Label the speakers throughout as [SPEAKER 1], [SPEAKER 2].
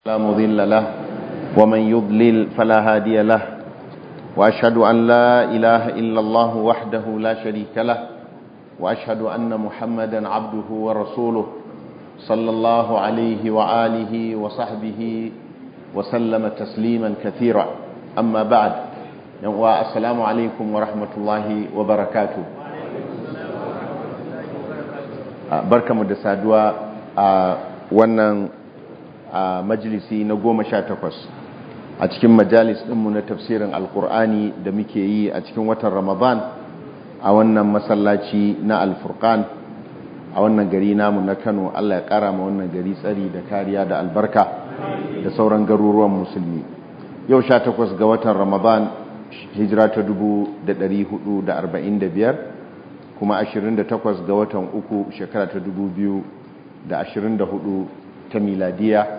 [SPEAKER 1] لا مضل له ومن يضلل فلا هادي له وأشهد أن لا إله إلا الله وحده لا شريك له وأشهد أن محمدا عبده ورسوله صلى الله عليه وآله وصحبه وسلم تسليما كثيرا أما بعد السلام عليكم ورحمة الله وبركاته بركة مدسادوا wannan a majalisi na goma sha takwas a cikin majalis ɗinmu na tafsirin alkur'ani da muke yi a cikin watan ramadan a wannan masallaci na alfurkan a wannan gari namu na kano allah ya ƙara ma wannan gari tsari da kariya da albarka da sauran garuruwan musulmi yau sha takwas ga watan ramadan hijira ta dubu da ɗari hudu da arba'in da biyar kuma ashirin da takwas ga watan uku shekara ta dubu biyu da ashirin da hudu ta miladiya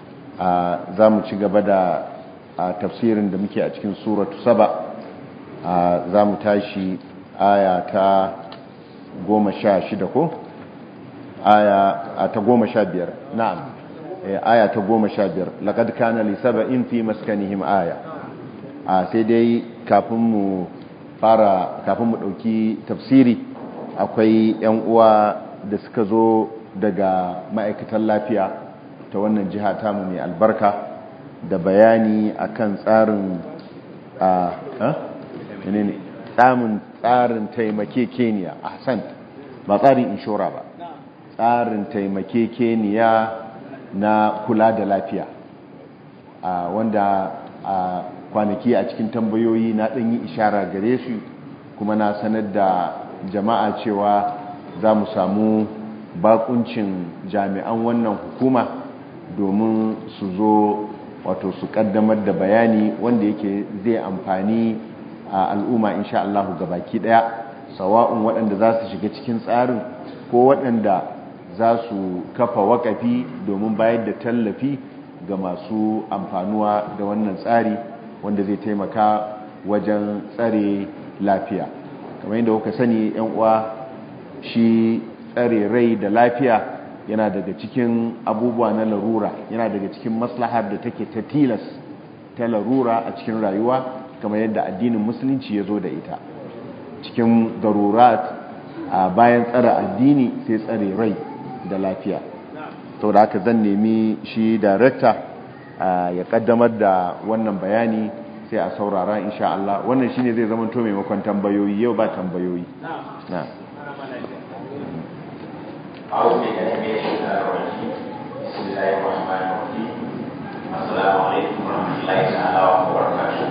[SPEAKER 1] za mu ci gaba da tafsirin da muke a cikin suratu saba za mu tashi aya ta goma sha shida ko? aya ta goma sha biyar na'am aya ta goma sha biyar laƙad kana lisaba in fi maskanihim aya sai dai kafin mu fara kafin mu ɗauki tafsiri akwai 'yan uwa da suka zo daga ma'aikatan lafiya ta wannan jiha tamu mai albarka da bayani akan tsarin a ne tsamin tsarin taimakekeniya a hassan ba tsarin inshora ba tsarin taimakekeniya na kula da lafiya a wanda a kwanaki a cikin tambayoyi na ɗanyi ishara gare su kuma na sanar da jama'a cewa za mu samu bakuncin jami'an wannan hukuma domin su zo wato su kaddamar da bayani wanda yake zai amfani a al'umma insha Allah gabaki daya sawa'un waɗanda za su shiga cikin tsarin ko waɗanda za su kafa wakafi domin bayar da tallafi ga masu amfanuwa da wannan tsari wanda zai taimaka wajen tsare lafiya kamar yadda kuka sani yan uwa shi tsare rai da lafiya yana daga cikin abubuwa na larura yana daga cikin maslahar da take ta tilas ta larura a cikin rayuwa kamar yadda addinin musulunci ya zo da ita cikin darurat a bayan tsare addini sai tsare rai da lafiya sau da haka zan nemi shi darekta ya kaddamar da wannan bayani sai a saurara insha Allah wannan shine zai zama to maimakon tambayoyi yau ba tambayoyi na
[SPEAKER 2] أعوذ بالله من الشيطان الرجيم بسم الله الرحمن الرحيم السلام عليكم ورحمة الله تعالى وبركاته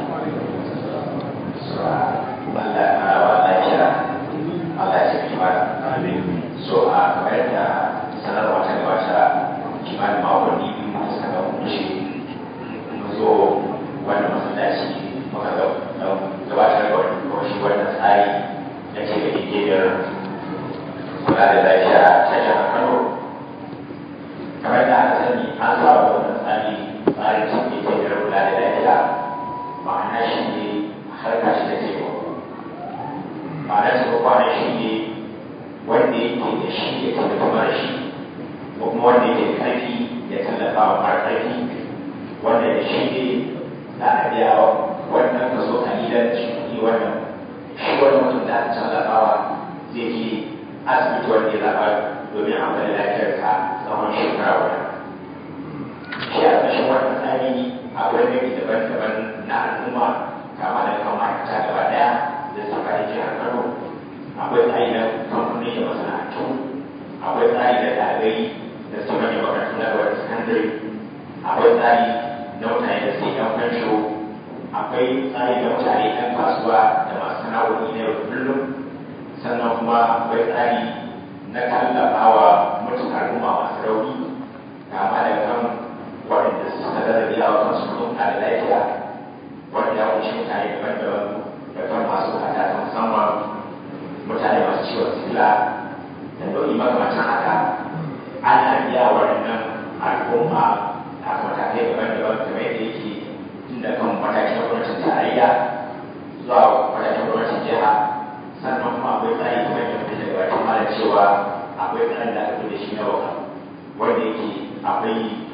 [SPEAKER 2] Allah ta'ala wa lafiya Allah ya tafi mana so a kamar da sanarwa ta gabata kimanin makonni biyu da suka wuce mun zo wannan masallaci muka gabatar da wani shi wannan tsari da ke da igiyar kula da lafiya ta jihar Kano kamar da aka sani an saba wannan tsari tsarin cikin igiyar kula da lafiya ma'ana shi ne harka shi da taimako ma'ana taimako ne shi ne wanda yake da shi ya taimaki mara shi ko kuma wanda yake da ƙarfi ya tallafa wa mara ƙarfi wanda da shi ne za a biya wannan kaso kalilan shi kuɗi wannan shi wani mutum da aka tallafawa zai je asibiti wanda ya zaɓa domin a kula lafiyarsa tsawon shekara guda shi a ƙarshen wannan tsari akwai nau'i daban-daban na al'umma kama da kan ma'aikata gaba ɗaya da suka yi jihar kano akwai tsari na kamfani da masana'antu akwai tsari na ɗalibai da su manyan makarantu na gaba da sakandare akwai tsari na mutane da suke yan fansho akwai tsari na mutane yan kasuwa da masu sana'o'i na yau da kullum sannan kuma akwai tsari na tallafawa mutum al'umma masu rauni kama da kan waɗanda suka rarrabe a kansu don da lafiya wanda ya kunshi mutane daban-daban da kan masu bukata ta musamman mutane masu ciwon sikila da nau'i makamantan haka ana biya waɗannan al'umma a matakai daban-daban kamar yadda yake tun da kan matakin gwamnatin tarayya zuwa matakin gwamnatin jiha sannan kuma akwai tsari kamar yadda muke da gabatar mana cewa akwai tsarin da aka da shi na waka wanda yake akwai kusan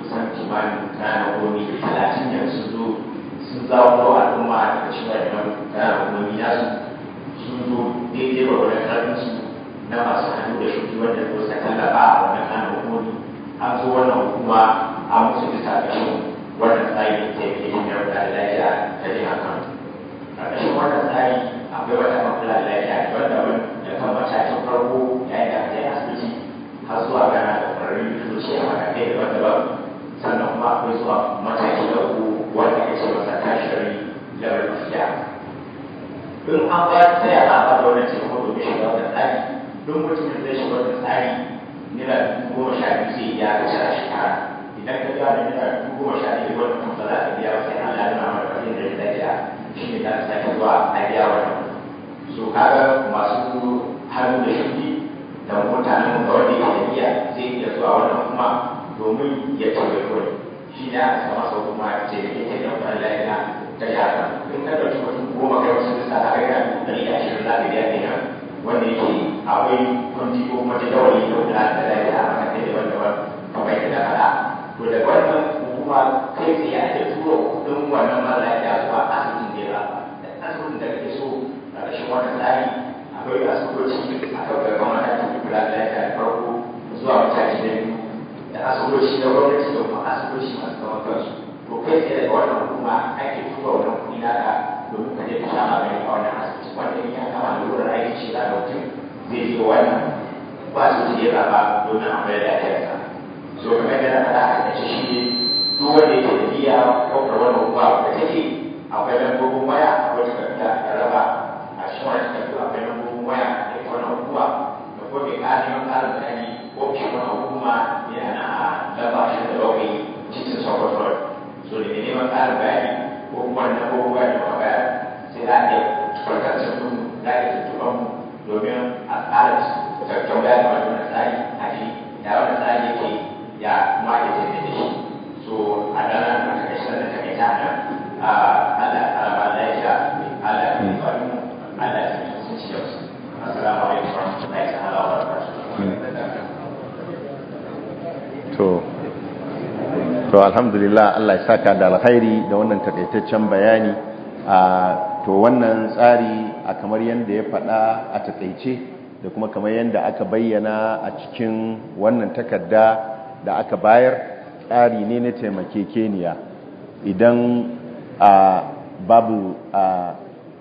[SPEAKER 2] kimanin kana gomi talatin yanzu sun zo sun zawo al'umma daga cikin wannan kana gomi nasu sun zo daidai wa wani karfinsu na masu hannu da shuki wanda ko sa tallafa a wannan kana gomi an zo wannan hukuma a musu bisa ƙarshen wannan tsari da ke yin da wata lafiya ta jihar kano ƙarƙashin wannan tsari akwai wata makula lafiya daban-daban da kan matakin farko yayin da aka yi asibiti har zuwa gana da ƙwararrun likitoci a matakai daban-daban sannan kuma akwai zuwa mataki na uku wanda ake ce masa tertiary level of care in an ba ta ya za a ba da wannan taimako domin shiga wannan tsari don mutumin zai shiga wannan tsari naira dubu goma sha biyu zai iya kashe a shekara idan ka biya da naira dubu goma sha biyu wannan kuma ba za ka biya ba sai Allah ya nuna maka abin da ya dace shi ne za ka sake zuwa a biya wannan so kaga masu hannu da shudi da mutanen da wanda yake da niyya zai iya zuwa wannan kuma domin ya taimaki wani shi ne aka sama sau kuma ce da ke da wani lafiya ta yaka in ka ɗauki mutum goma kai wasu bisa a kai kan ɗari da ashirin za ka biya kenan wanda yake akwai kundi ko kuma jadawali da kula da lafiya a matakai daban-daban kamar yadda na faɗa to da wannan hukuma kai tsaye ake tura kuɗin wannan mara lafiya zuwa asibitin da ya da asibitin da kake so a ƙarshen wannan tsari akwai asibitoci a kan gaban matakin kula da lafiya da farko zuwa mataki na biyu da asibitoci na gwamnati da kuma asibitoci masu zaman kansu to kai tsaye daga wannan hukuma ake tura wannan kuɗi naka domin ka je ka sha magani a wannan asibiti wanda in ya kama da wurin aiki ce za da mutum zai je wannan ba su je zaba domin a bayar da lafiyarsa so kamar yadda na faɗa a kace shi ne duk wanda yake da niyya ɗaukar wannan hukuma da take akwai lambobin waya akwai takarda da raba a cikin wannan takardu akwai lambobin waya da ita wannan hukuma da kuma mai ƙara neman ƙarin bayani ko shi wannan hukuma yana a lamba ashirin da bakwai titin sokoto road so da ke neman ƙarin bayani ko kuma na ko kuma da muka bayar sai za a iya farkar da su za a iya tuntuɓar mu domin a tsara tattaunawa da wannan tsari a ji da wannan tsari yake ya kuma ake tafiya da shi so a ranar da ta kashe da ta kai ta nan Allah ya tsara ba lafiya Allah ya yi faru Allah ya yi sun ci yau assalamu alaikum warahmatullahi ta'ala wa barakatuh
[SPEAKER 1] to to alhamdulillah Allah ya saka da alkhairi da wannan takaitaccen bayani a to wannan tsari a kamar yadda ya faɗa a takaice da kuma kamar yadda aka bayyana a cikin wannan takarda da aka bayar tsari ne na taimakekeniya idan a babu a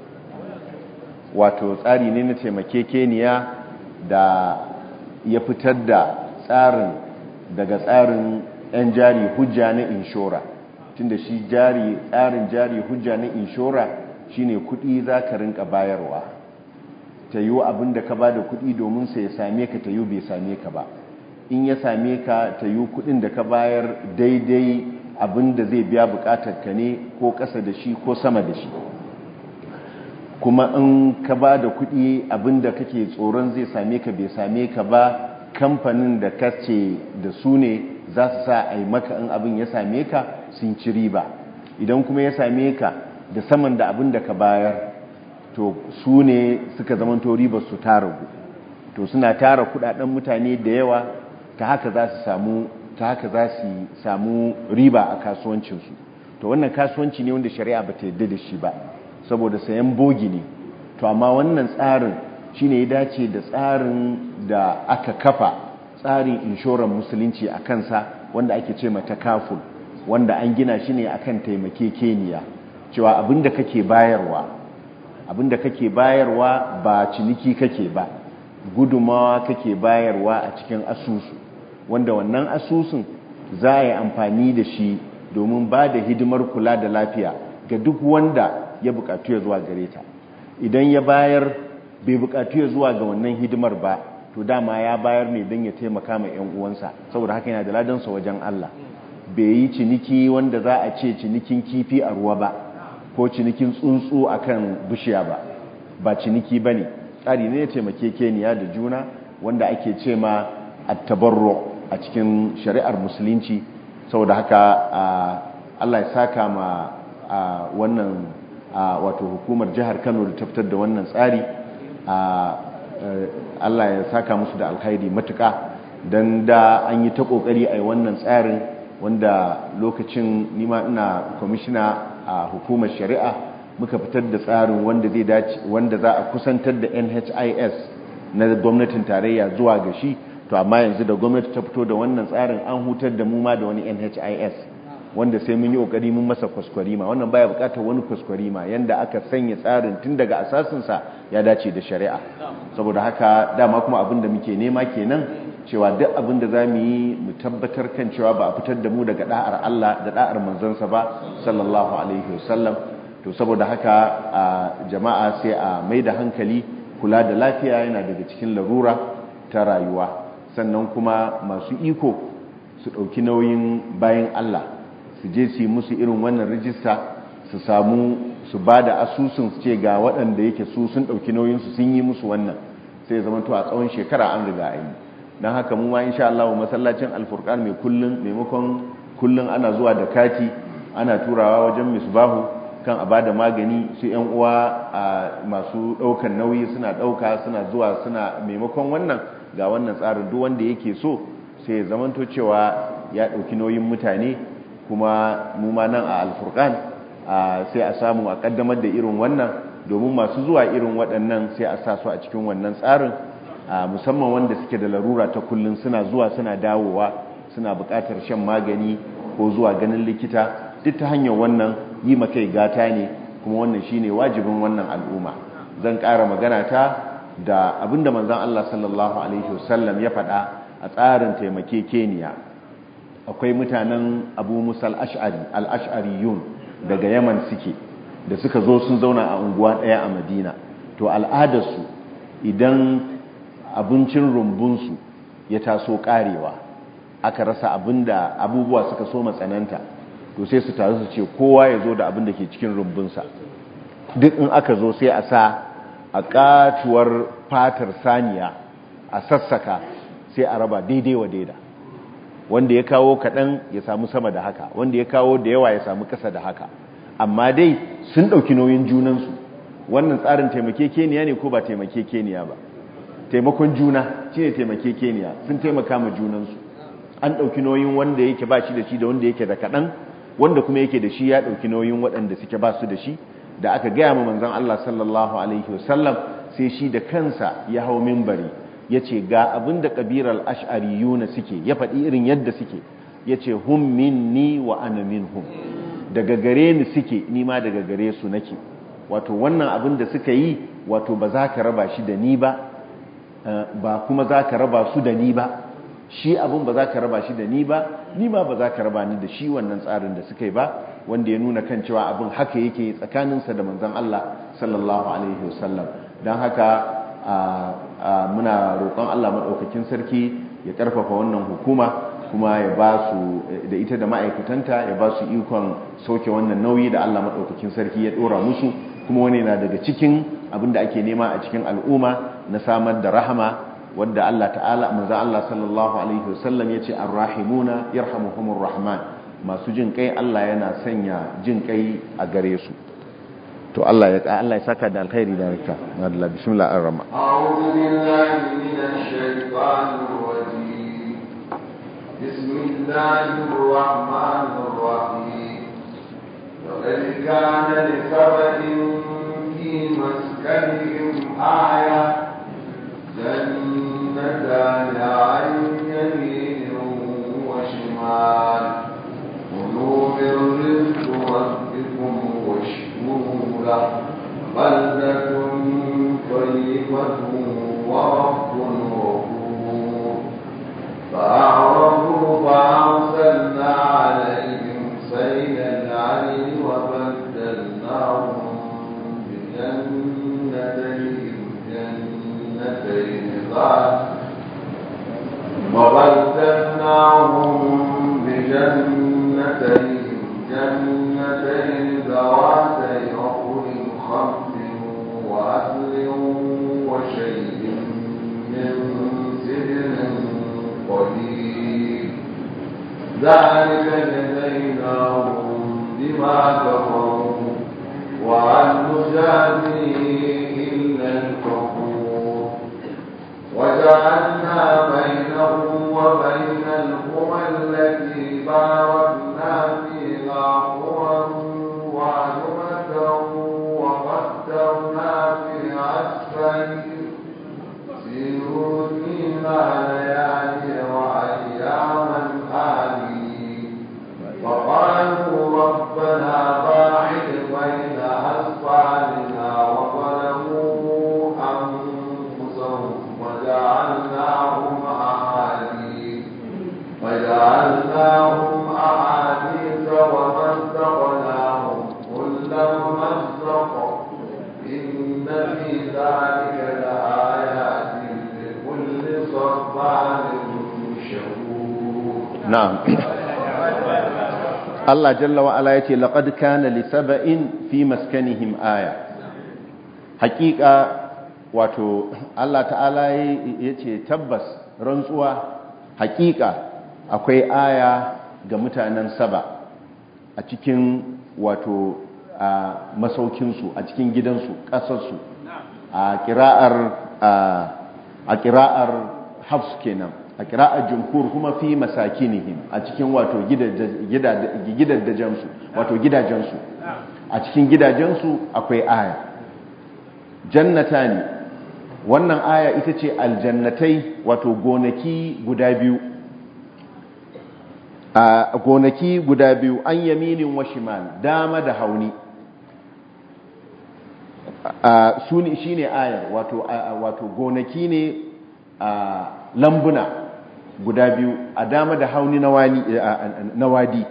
[SPEAKER 1] wato tsari ne na taimakekeniya da ya fitar da tsarin daga tsarin 'yan jari hujja na inshora tunda shi jari tsarin jari hujja na inshora shine kudi za ka rinka bayarwa ta yi abin da ka ba da kudi domin sai ya same ka ta yi bai same ka ba in ya same ka ta yi kudin da ka bayar daidai abin da zai biya bukatar ka ne ko ƙasa da shi ko sama da shi kuma in ka ba da kudi abin da kake tsoron zai same ka bai same ka ba kamfanin da ka ce da su ne za su sa a yi maka in abin ya same ka sun ci riba idan kuma ya same ka da saman da abin da ka bayar to su ne suka zamanto ribar su ta ragu to suna tara kudaden mutane da yawa ta haka za su samu ta haka za su samu riba a kasuwancinsu to wannan kasuwanci ne wanda shari'a ba ta yadda da shi ba saboda sayan bogi ne to amma wannan tsarin shine ya dace da tsarin da aka kafa tsarin inshorar musulunci a kansa wanda ake ce mata kaful wanda an gina shi ne akan taimakekeniya cewa abinda kake bayarwa abinda kake bayarwa ba ciniki kake ba gudumawa kake bayarwa a cikin asusu wanda wannan asusun za a yi amfani da shi domin ba da hidimar kula da lafiya ga duk wanda ya bukatu ya zuwa gare ta idan ya bayar bai bukatu ya zuwa ga wannan hidimar ba to dama ya bayar ne don ya taimaka ma 'yan uwansa saboda haka yana da ladansa wajen Allah bai yi ciniki wanda za a ce cinikin kifi a ruwa ba ko cinikin tsuntsu akan bishiya ba ba ciniki ba ne tsari ne ya taimake keniya da juna wanda ake ce ma attabarro a cikin shari'ar musulunci saboda haka Allah ya saka ma wannan wato hukumar jihar Kano da taftar da wannan tsari Allah ya saka musu da alkhairi matuka don da an yi ta kokari a wannan tsarin wanda lokacin nima ina kwamishina a hukumar shari'a muka fitar da tsarin wanda zai dace wanda za a kusantar da NHIS na gwamnatin tarayya zuwa ga shi to amma yanzu da gwamnati ta fito da wannan tsarin an hutar da mu ma da wani NHIS wanda sai mun yi kokari mun masa kwaskwarima wannan baya bukatar wani kwaskwarima yanda aka sanya tsarin tun daga asasinsa ya dace da shari'a saboda haka dama kuma abin da muke nema kenan cewa duk abin da za mu yi mu tabbatar kan cewa ba a fitar da mu daga da'ar Allah da da'ar manzansa ba sallallahu alaihi wasallam to saboda haka a jama'a sai a mai da hankali kula da lafiya yana daga cikin larura ta rayuwa sannan kuma masu iko su ɗauki nauyin bayan Allah su je su yi musu irin wannan rijista su samu su ba da asusun su ce ga waɗanda yake su sun ɗauki nauyinsu sun yi musu wannan sai zama to a tsawon shekara an riga a yi don haka mu ma insha Allah masallacin alfurkan mai kullun maimakon kullun ana zuwa da kati ana turawa wajen misbahu kan a bada magani su yan uwa a masu ɗaukan nauyi suna ɗauka suna zuwa suna maimakon wannan ga wannan tsarin duk wanda yake so sai ya zamanto cewa ya ɗauki nauyin mutane kuma mu ma nan a alfurkan sai a samu a kaddamar da irin wannan domin masu zuwa irin waɗannan sai a sa su a cikin wannan tsarin musamman wanda suke da larura ta kullum suna zuwa suna dawowa suna buƙatar shan magani ko zuwa ganin likita duk ta hanyar wannan yi makai gata ne kuma wannan shine wajibin wannan al'umma zan ƙara magana ta da abinda manzon Allah sallallahu alaihi wasallam ya faɗa a tsarin taimakekeniya akwai mutanen abu musa al'ash'ari al'ash'ariyun daga yaman suke da suka zo sun zauna a unguwa ɗaya a madina to al'adarsu idan abincin rumbunsu ya taso ƙarewa aka rasa abinda abubuwa suka so matsananta to sai su taru su ce kowa ya zo da abin da ke cikin rumbunsa duk in aka zo sai a sa a katuwar fatar saniya a sassaka sai a raba daidai wa daida wanda ya kawo kaɗan ya samu sama da haka wanda ya kawo da yawa ya samu ƙasa da haka amma dai sun ɗauki nauyin junansu wannan tsarin taimakekeniya ne ko ba taimakekeniya ba taimakon juna shi ne taimakekeniya sun taimaka ma junansu an ɗauki nauyin wanda yake ba shi da shi da wanda yake da kaɗan wanda kuma yake da shi ya ɗauki nauyin waɗanda suke ba su da shi da aka gaya ma manzan Allah sallallahu alaihi wasallam sai shi da kansa ya hau mimbari ya ce ga abin da ƙabirar ash'ariyuna suke ya faɗi irin yadda suke ya ce hum minni wa ana minhum daga gare ni suke nima daga gare su nake wato wannan abin da suka yi wato ba za ka raba shi da ni ba ba kuma za ka raba su da ni ba shi abin ba za ka raba shi da ni ba ni ma ba za ka raba ni da shi wannan tsarin da suka yi ba wanda ya nuna kan cewa abin haka yake tsakaninsa da manzan Allah sallallahu alaihi wasallam don haka muna roƙon Allah maɗaukakin sarki ya ƙarfafa wannan hukuma kuma ya ba su da ita da ma'aikatanta ya ba su ikon sauke wannan nauyi da Allah maɗaukakin sarki ya ɗora musu kuma wani na daga cikin abin da ake nema a cikin al'umma na samar da rahama wadda Allah ta'ala manzo Allah sallallahu alaihi wasallam yace ar-rahimuna yarhamuhumur rahman masu jin kai Allah yana sanya jin kai a gare su to Allah ya Allah ya saka da alkhairi da rika Allah bismillahir rahman
[SPEAKER 3] a'udhu billahi minash shaitanir rajim bismillahir rahmanir rahim laqad kana li sabatin fi maskanihim ayah جنتان عن يمين وشمال كلوا من رزق ربكم واشكروا له بلدة طيبة ورب غفور فأعرضوا فأرسلنا عليهم سيل العلم وبدلناهم بجنتين جنتين ذات وبدلناهم بجنتين جنتين ذواتي أكل خمس وأكل وشيء من سدر قليل ذلك جزيناهم بما كفروا وعن نجازي إلا الكفور وجعلنا بينهم وبين القرى التي باركوا ربنا باعد بين أسفارنا وظلموا أنفسهم وجعلناهم أحاديث وجعلناهم أحاديث ومزقناهم كل ممزق إن في ذلك لآيات لكل صبار شكور
[SPEAKER 1] na'am Allah jalla wa ala yace laqad kana li saba'in fi maskanihim aya haqiqa wato Allah ta'ala yace tabbas rantsuwa haqiqa akwai aya ga mutanen saba a cikin wato a masaukinsu a cikin gidansu ƙasarsu a kira'ar a kira'ar hafs kenan a kira'ar jumhur kuma fi masakinihim a cikin wato gidajensu wato gidajensu a cikin gidajensu akwai aya jannata ne wannan aya ita ce aljannatai wato gonaki guda biyu a gonaki guda biyu an yaminin wa shimal dama da hauni shi ne ayar wato gonaki ne a lambuna guda biyu a dama da hauni na wadi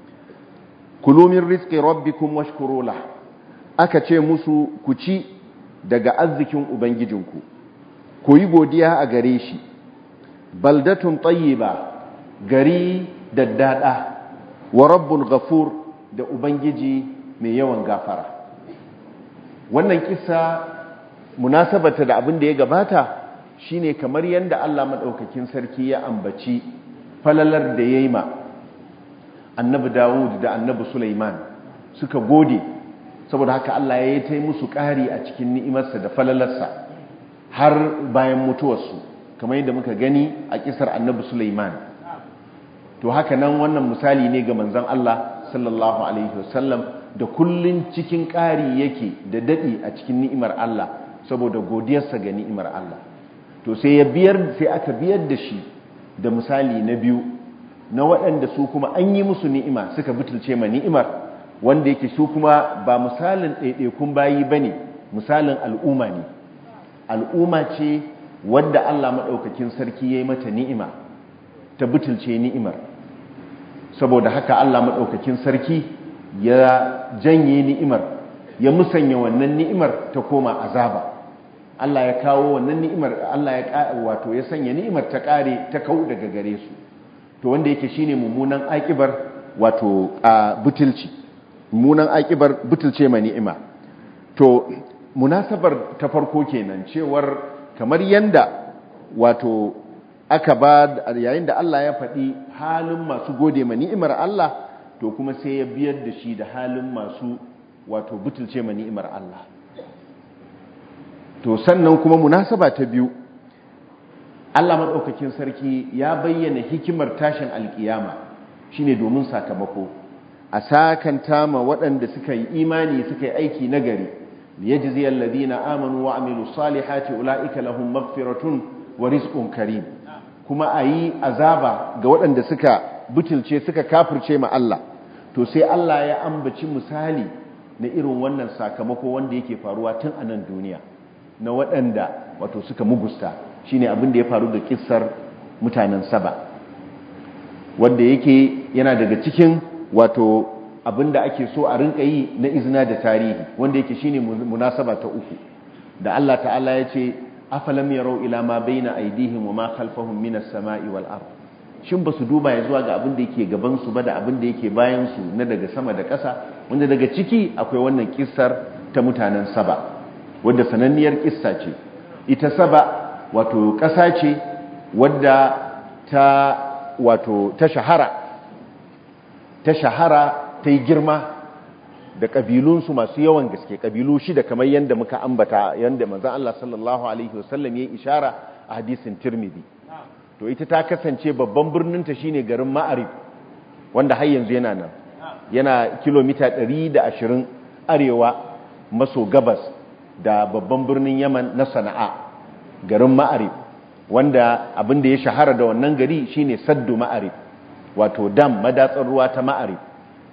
[SPEAKER 1] kulumin rizki rabbikum washkurula aka ce musu ku ci daga arzikin ubangijinku ku yi godiya a gare shi baldatun tayyiba gari daddada wa rabbun ghafur da ubangiji mai yawan gafara wannan kisa munasabata da abin da ya gabata shine kamar yadda Allah madaukakin sarki ya ambaci falalar da yayi ma annabi Dawud da annabi Sulaiman suka gode saboda haka Allah ya yi ta musu ƙari a cikin ni'imarsa da falalarsa har bayan mutuwarsu kamar yadda muka gani a kisar annabi Sulaiman to haka nan wannan misali ne ga manzon Allah sallallahu alaihi wasallam da kullun cikin ƙari yake da daɗi a cikin ni'imar Allah saboda godiyarsa ga ni'imar Allah to sai ya biyar sai aka biyar da shi da misali na biyu na waɗanda su kuma an yi musu ni'ima suka butulce ma ni'imar wanda yake su kuma ba misalin ɗaiɗaikun bayi ba ne misalin al'umma ne al'umma ce wadda Allah maɗaukakin sarki ya yi mata ni'ima ta butulce ni'imar saboda haka Allah maɗaukakin sarki ya janye ni'imar ya musanya wannan ni'imar ta koma azaba Allah ya kawo wannan ni'imar Allah ya wato ya sanya ni'imar ta kare ta kau daga gare su to wanda yake shine mummunan akibar wato a butulci mummunan akibar butulce ma ni'ima to munasabar ta farko kenan cewar kamar yanda wato aka ba yayin da Allah ya faɗi halin masu gode ma ni'imar Allah to kuma sai ya biyar da shi da halin masu wato butulce ma ni'imar Allah to sannan kuma munasaba ta biyu Allah maɗaukakin sarki ya bayyana hikimar tashin alkiyama shine domin sakamako a sakanta ma waɗanda suka yi imani suka yi aiki nagari liyajzi alladhina amanu wa amilu salihati ulaika lahum maghfiratun wa rizqun karim kuma ayi azaba ga waɗanda suka butulce suka kafirce ma Allah to sai Allah ya ambaci misali na irin wannan sakamako wanda yake faruwa tun a nan duniya na waɗanda wato suka mugusta shine abin da ya faru da kissar mutanen saba wanda yake yana daga cikin wato abin da ake so a rinka yi na izina da tarihi wanda yake shine munasaba ta uku da Allah ta'ala ya ce afalam yarau ila ma baina aydihim wa ma khalfahum minas sama'i wal ard shin ba su duba ya zuwa ga abin da yake gaban su ba da abin da yake bayan su na daga sama da ƙasa wanda daga ciki akwai wannan kissar ta mutanen saba wadda sananniyar kissa ce ita saba wato ƙasa ce wadda ta wato ta shahara ta shahara ta yi girma da ƙabilunsu masu yawan gaske ƙabilu shida kamar yadda muka ambata yadda manzan Allah sallallahu Alaihi wasallam ya ishara a hadisin tirmidhi to ita ta kasance babban birninta shine garin ma'arib wanda har yanzu yana nan yana kilomita 120 arewa maso gabas da babban birnin yaman na sana'a garin ma'arib wanda abin da ya shahara da wannan gari shine saddu ma'arib wato dam madatsar ruwa ta ma'arib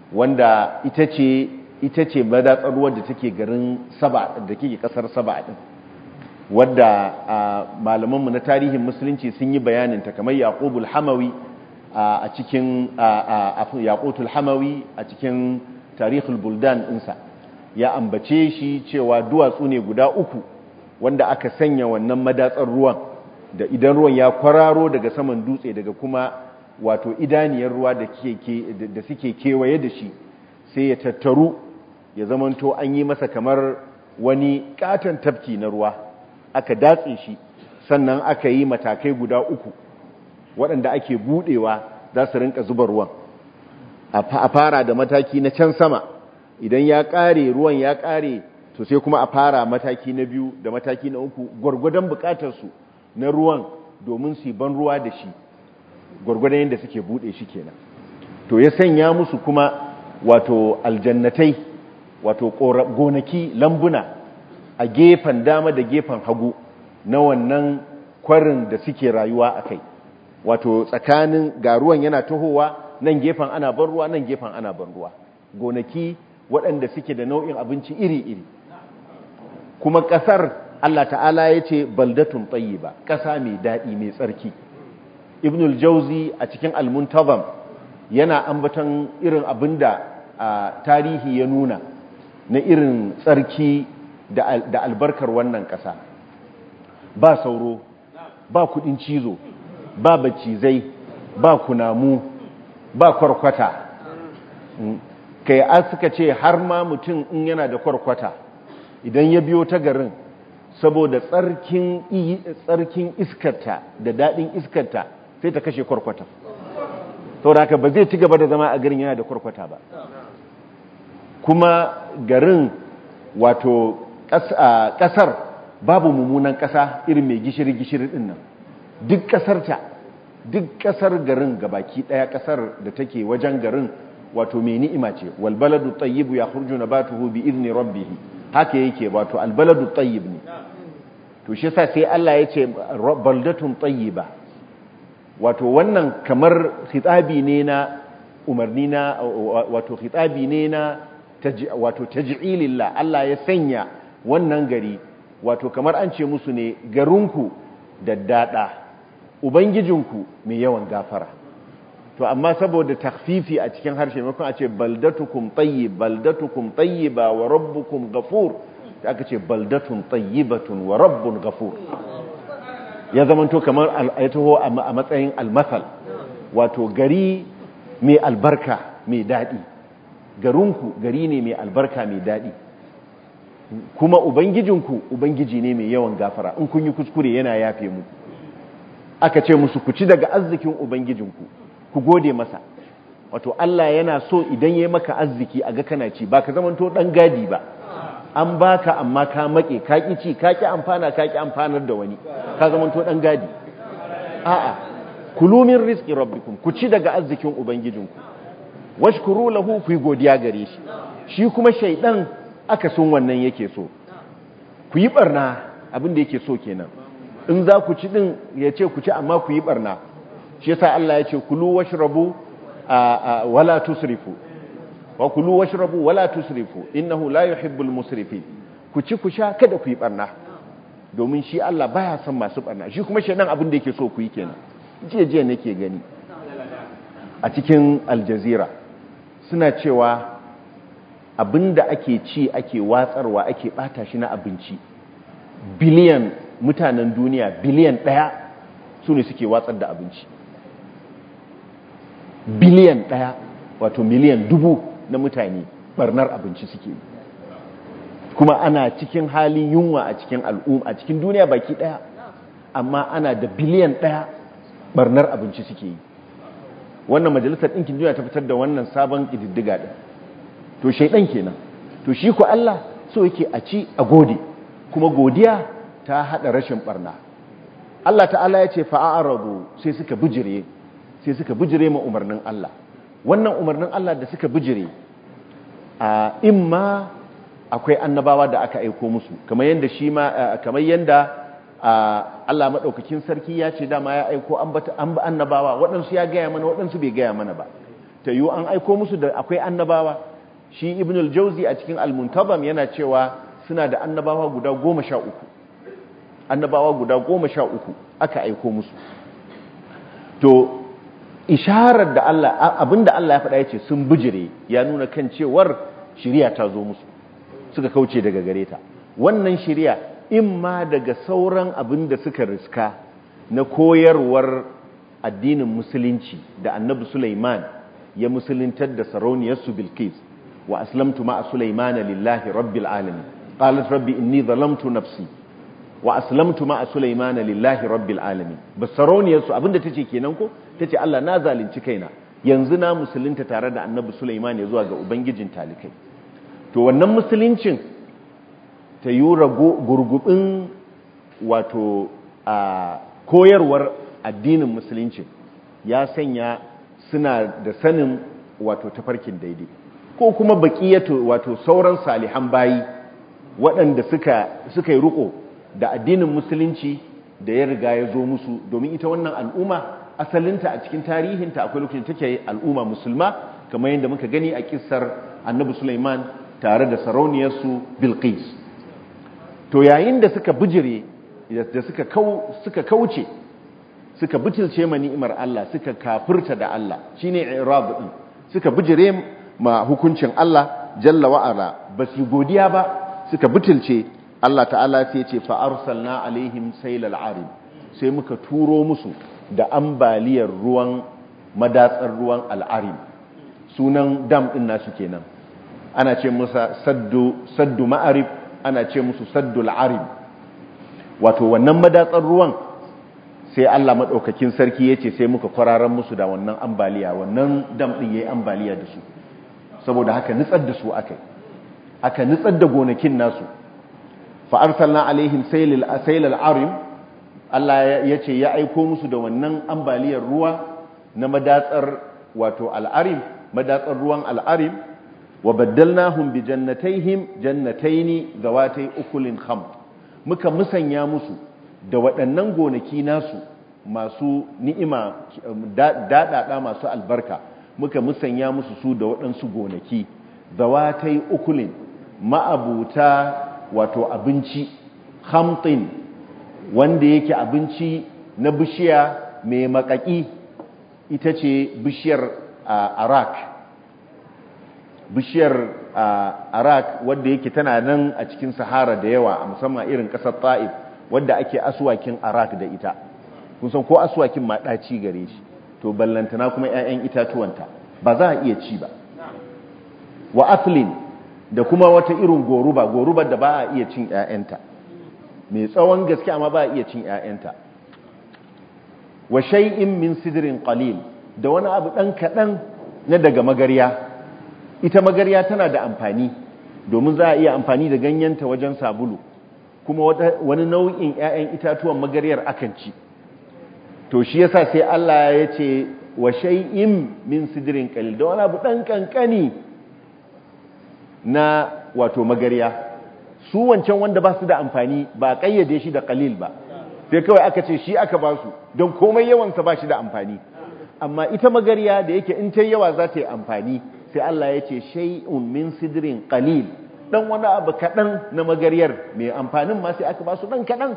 [SPEAKER 1] wanda ita ce ita ce madatsar ruwa da take garin saba da ke kasar saba din wadda malamanmu na tarihin musulunci sun yi bayaninta kamar yaqubul hamawi a cikin yaqutul hamawi a cikin tarihul buldan ɗinsa ya ambace shi cewa duwatsu ne guda uku wanda aka sanya wannan madatsar ruwan da idan ruwan ya kwararo daga saman dutse daga kuma wato idaniyar ruwa da suke kewaye da shi sai ya tattaru ya zamanto an yi masa kamar wani katon tafki na ruwa aka datse shi sannan aka yi matakai guda uku waɗanda ake buɗewa za su rinka zuba ruwan a fara da mataki na can sama idan ya ƙare ruwan ya ƙare to sai kuma a fara mataki na biyu da mataki na uku gwargwadon buƙatarsu na ruwan domin su ban ruwa da shi gwargwadon yadda suke buɗe shi kenan to ya sanya musu kuma wato aljannatai wato gonaki lambuna a gefen dama da gefen hagu na wannan kwarin da suke rayuwa a kai wato tsakanin ga ruwan yana tahowa nan gefen ana ban ruwa nan gefen ana ban ruwa gonaki waɗanda suke da nau'in abinci iri-iri kuma ƙasar Allah ta'ala ya ce baldatun ba ƙasa mai daɗi mai tsarki ibnul jauzi a cikin almuntazam yana ambaton irin abin da tarihi ya nuna na irin tsarki da albarkar wannan ƙasa ba sauro ba kudin cizo ba bacizai ba kunamu ba kwarkwata kai an suka ce har ma mutum in yana da kwarkwata idan ya biyo ta garin saboda tsarkin iskarta da daɗin iskarta sai ta kashe kwarkwata saboda haka ba zai ci gaba da zama a garin yana da kwarkwata ba kuma garin wato ƙasar babu mummunan ƙasa irin mai gishiri-gishiri ɗin nan duk ƙasarta duk ƙasar garin gabaki ɗaya ƙasar da take wajen garin wato mai ni'ima ce walbaladu tayyibu ya hurju na ba tuhu bi izini rabbihi haka yake wato albaladu tayyib ne to shi sa sai Allah ya ce baldatun tayyiba wato wannan kamar khitabi ne na umarni na wato khitabi ne na wato taj'ilillah Allah ya sanya wannan gari wato kamar an ce musu ne garinku daddada ubangijinku mai yawan gafara to amma saboda takfifi a cikin harshe maimakon a ce baldatukum tayyib baldatukum tayyiba wa rabbukum ghafur da aka ce baldatun tayyibatun wa rabbun ghafur ya zamanto kamar ya taho a matsayin almasal wato gari mai albarka mai daɗi garinku gari ne mai albarka mai daɗi kuma ubangijinku ubangiji ne mai yawan gafara in kun yi kuskure yana yafe mu aka ce musu ku ci daga arzikin ubangijinku ku gode masa wato Allah yana so idan ya maka arziki a ga kana ci ba ka zamanto ɗan gadi ba an baka amma ka make ka ki ci ka ki amfana ka ki amfanar da wani ka zamanto dan gadi a'a kulu min rizqi rabbikum ku ci daga arzikin ubangijinku washkuru lahu ku godiya gare shi shi kuma shaydan aka sun wannan yake so ku yi barna abin da yake so kenan in za ku ci din ya ce ku ci amma ku yi barna shi yasa Allah ya ce kulu washrabu wala tusrifu wa kulu washrabu wala tusrifu innahu la yuhibbul musrifin ku ci ku sha kada ku yi barna domin shi Allah baya son masu barna shi kuma shedan abin da yake so ku yi kenan jiya jiya nake gani a cikin aljazira suna cewa abinda ake ci ake watsarwa ake bata shi na abinci biliyan mutanen duniya biliyan daya su ne suke watsar da abinci biliyan daya wato miliyan dubu na mutane barnar abinci suke kuma ana cikin halin yunwa a cikin al'umma a cikin duniya baki daya amma ana da biliyan daya barnar abinci suke yi wannan majalisar ɗinkin duniya ta fitar da wannan sabon ƙididdiga ɗin to shaidan kenan to shi ku Allah so yake a ci a gode kuma godiya ta haɗa rashin barna Allah ta'ala ya ce fa'aradu sai suka bijire sai suka bijire ma umarnin Allah wannan umarnin Allah da suka bijire a imma akwai annabawa da aka aiko musu kamar yanda shi ma kamar yanda Allah madaukakin sarki ya ce dama ya aiko an ba annabawa waɗansu ya gaya mana waɗansu bai gaya mana ba ta yi an aiko musu da akwai annabawa shi ibn al-jauzi a cikin al-muntabam yana cewa suna da annabawa guda goma sha uku annabawa guda goma sha uku aka aiko musu to isharar da Allah abinda Allah ya faɗa ya ce sun bijire ya nuna kan cewar shiriya ta zo musu suka kauce daga gare ta wannan shiriya imma daga sauran abin da suka riska na koyarwar addinin musulunci da annabi Sulaiman ya musuluntar da sarauniyarsu Bilqis wa aslamtu ma'a Sulaiman lillahi rabbil alamin qalat rabbi inni zalamtu nafsi wa aslamtu ma'a Sulaiman lillahi rabbil alamin bas sarauniyarsu abinda tace kenan ko tace Allah na zalunci kaina yanzu na musulunta tare da annabi Sulaiman ya zuwa ga ubangijin talikai to wannan musuluncin ta yi gurgubin wato a koyarwar addinin musulunci ya sanya suna da sanin wato tafarkin daidai ko kuma baƙiyatu wato sauran salihan bayi waɗanda suka suka yi riko da addinin musulunci da ya riga ya zo musu domin ita wannan al'umma asalinta a cikin tarihinta akwai lokacin take al'umma musulma kamar yadda muka gani a kissar annabi Sulaiman tare da sarauniyarsu Bilqis to yayin da suka bijire da suka suka kauce suka butulce ma ni'imar Allah suka kafirta da Allah shine i'rab din suka bijire ma hukuncin Allah jalla wa ala basu godiya ba suka butulce Allah ta'ala sai ce fa arsalna alaihim saylal arim sai muka turo musu da ambaliyar ruwan madatsar ruwan al'arim sunan dam din nasu kenan ana ce musa saddu saddu ma'arif ana ce musu saddu al'arim wato wannan madatsar ruwan sai Allah maɗaukakin sarki ya ce sai muka kwararan musu da wannan ambaliya wannan dam ɗin ya yi ambaliya da su saboda haka nitsar da su aka aka nitsar da gonakin nasu fa'arsalna alaihim sailal arim Allah ya ce ya aiko musu da wannan ambaliyar ruwa na madatsar wato al'arim madatsar ruwan al'arim wa baddalnahum bi jannatayhim jannataini zawatai ukulin kham muka musanya musu da waɗannan gonaki nasu masu ni'ima daɗaɗa masu albarka muka musanya musu su da waɗansu gonaki zawatai ukulin ma'abuta wato abinci hamtin wanda yake abinci na bishiya mai makaki ita ce bishiyar arak bishiyar arak wadda yake tana nan a cikin sahara da yawa a musamman irin ƙasar ta'if wadda ake aswakin arak da ita kun san ko aswakin ma ɗaci gare shi to ballantana kuma 'ya'yan itatuwanta ba za a iya ci ba wa athlin da kuma wata irin goruba goruba da ba a iya cin 'ya'yanta mai tsawon gaske amma ba a iya cin 'ya'yanta wa shay'in min sidrin qalil da wani abu dan kadan na daga magarya ita magarya tana da amfani domin za a iya amfani da ganyenta wajen sabulu kuma wani nau'in 'ya'yan itatuwan magaryar akan ci to shi yasa sai Allah ya ce wa shay'in min sidrin qalil da wani abu dan kankani na wato magarya su wancan wanda ba su da amfani ba kayyade shi da qalil ba sai kawai aka ce shi aka ba su don komai yawansa ba shi da amfani amma ita magarya da yake in ta yawa za ta yi amfani sai Allah ya ce shay'un min sidrin qalil dan wani abu kadan na magaryar mai amfanin ma sai aka ba su dan kadan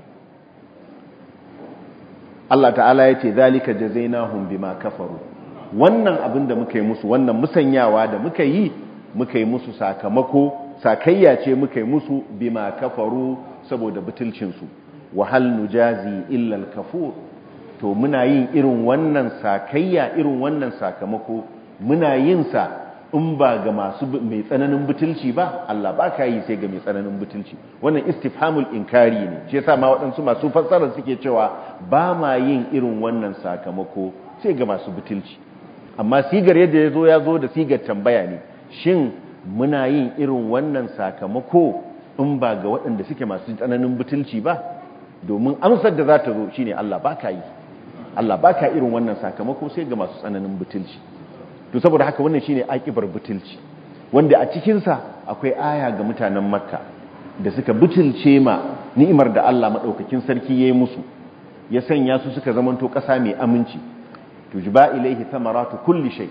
[SPEAKER 1] Allah ta'ala ya ce zalika jazainahum bima kafaru wannan abin da muka yi musu wannan musanyawa da muka yi muka yi musu sakamako sakayya ce muka yi musu bima kafaru saboda butulcinsu wahal nujazi illa al-kafur to muna yin irin wannan sakayya irin wannan sakamako muna yin sa in ba ga masu mai tsananin butulci ba Allah ba ka yi sai ga mai tsananin butulci wannan istifhamul inkari ne shi yasa ma waɗansu masu fassara suke cewa ba ma yin irin wannan sakamako sai ga masu butulci amma sigar yadda ya zo ya zo da sigar tambaya ne shin muna yin irin wannan sakamako in ba ga waɗanda suke masu tsananin butulci ba domin amsar da za ta zo shine Allah ba ka yi Allah ba ka irin wannan sakamako sai ga masu tsananin butulci to saboda haka wannan shine akibar butulci wanda a cikinsa akwai aya ga mutanen makka da suka butulce ma ni'imar da Allah maɗaukakin sarki ya yi musu ya sanya su suka zamanto ƙasa mai aminci tujba ilaihi thamaratu kulli shay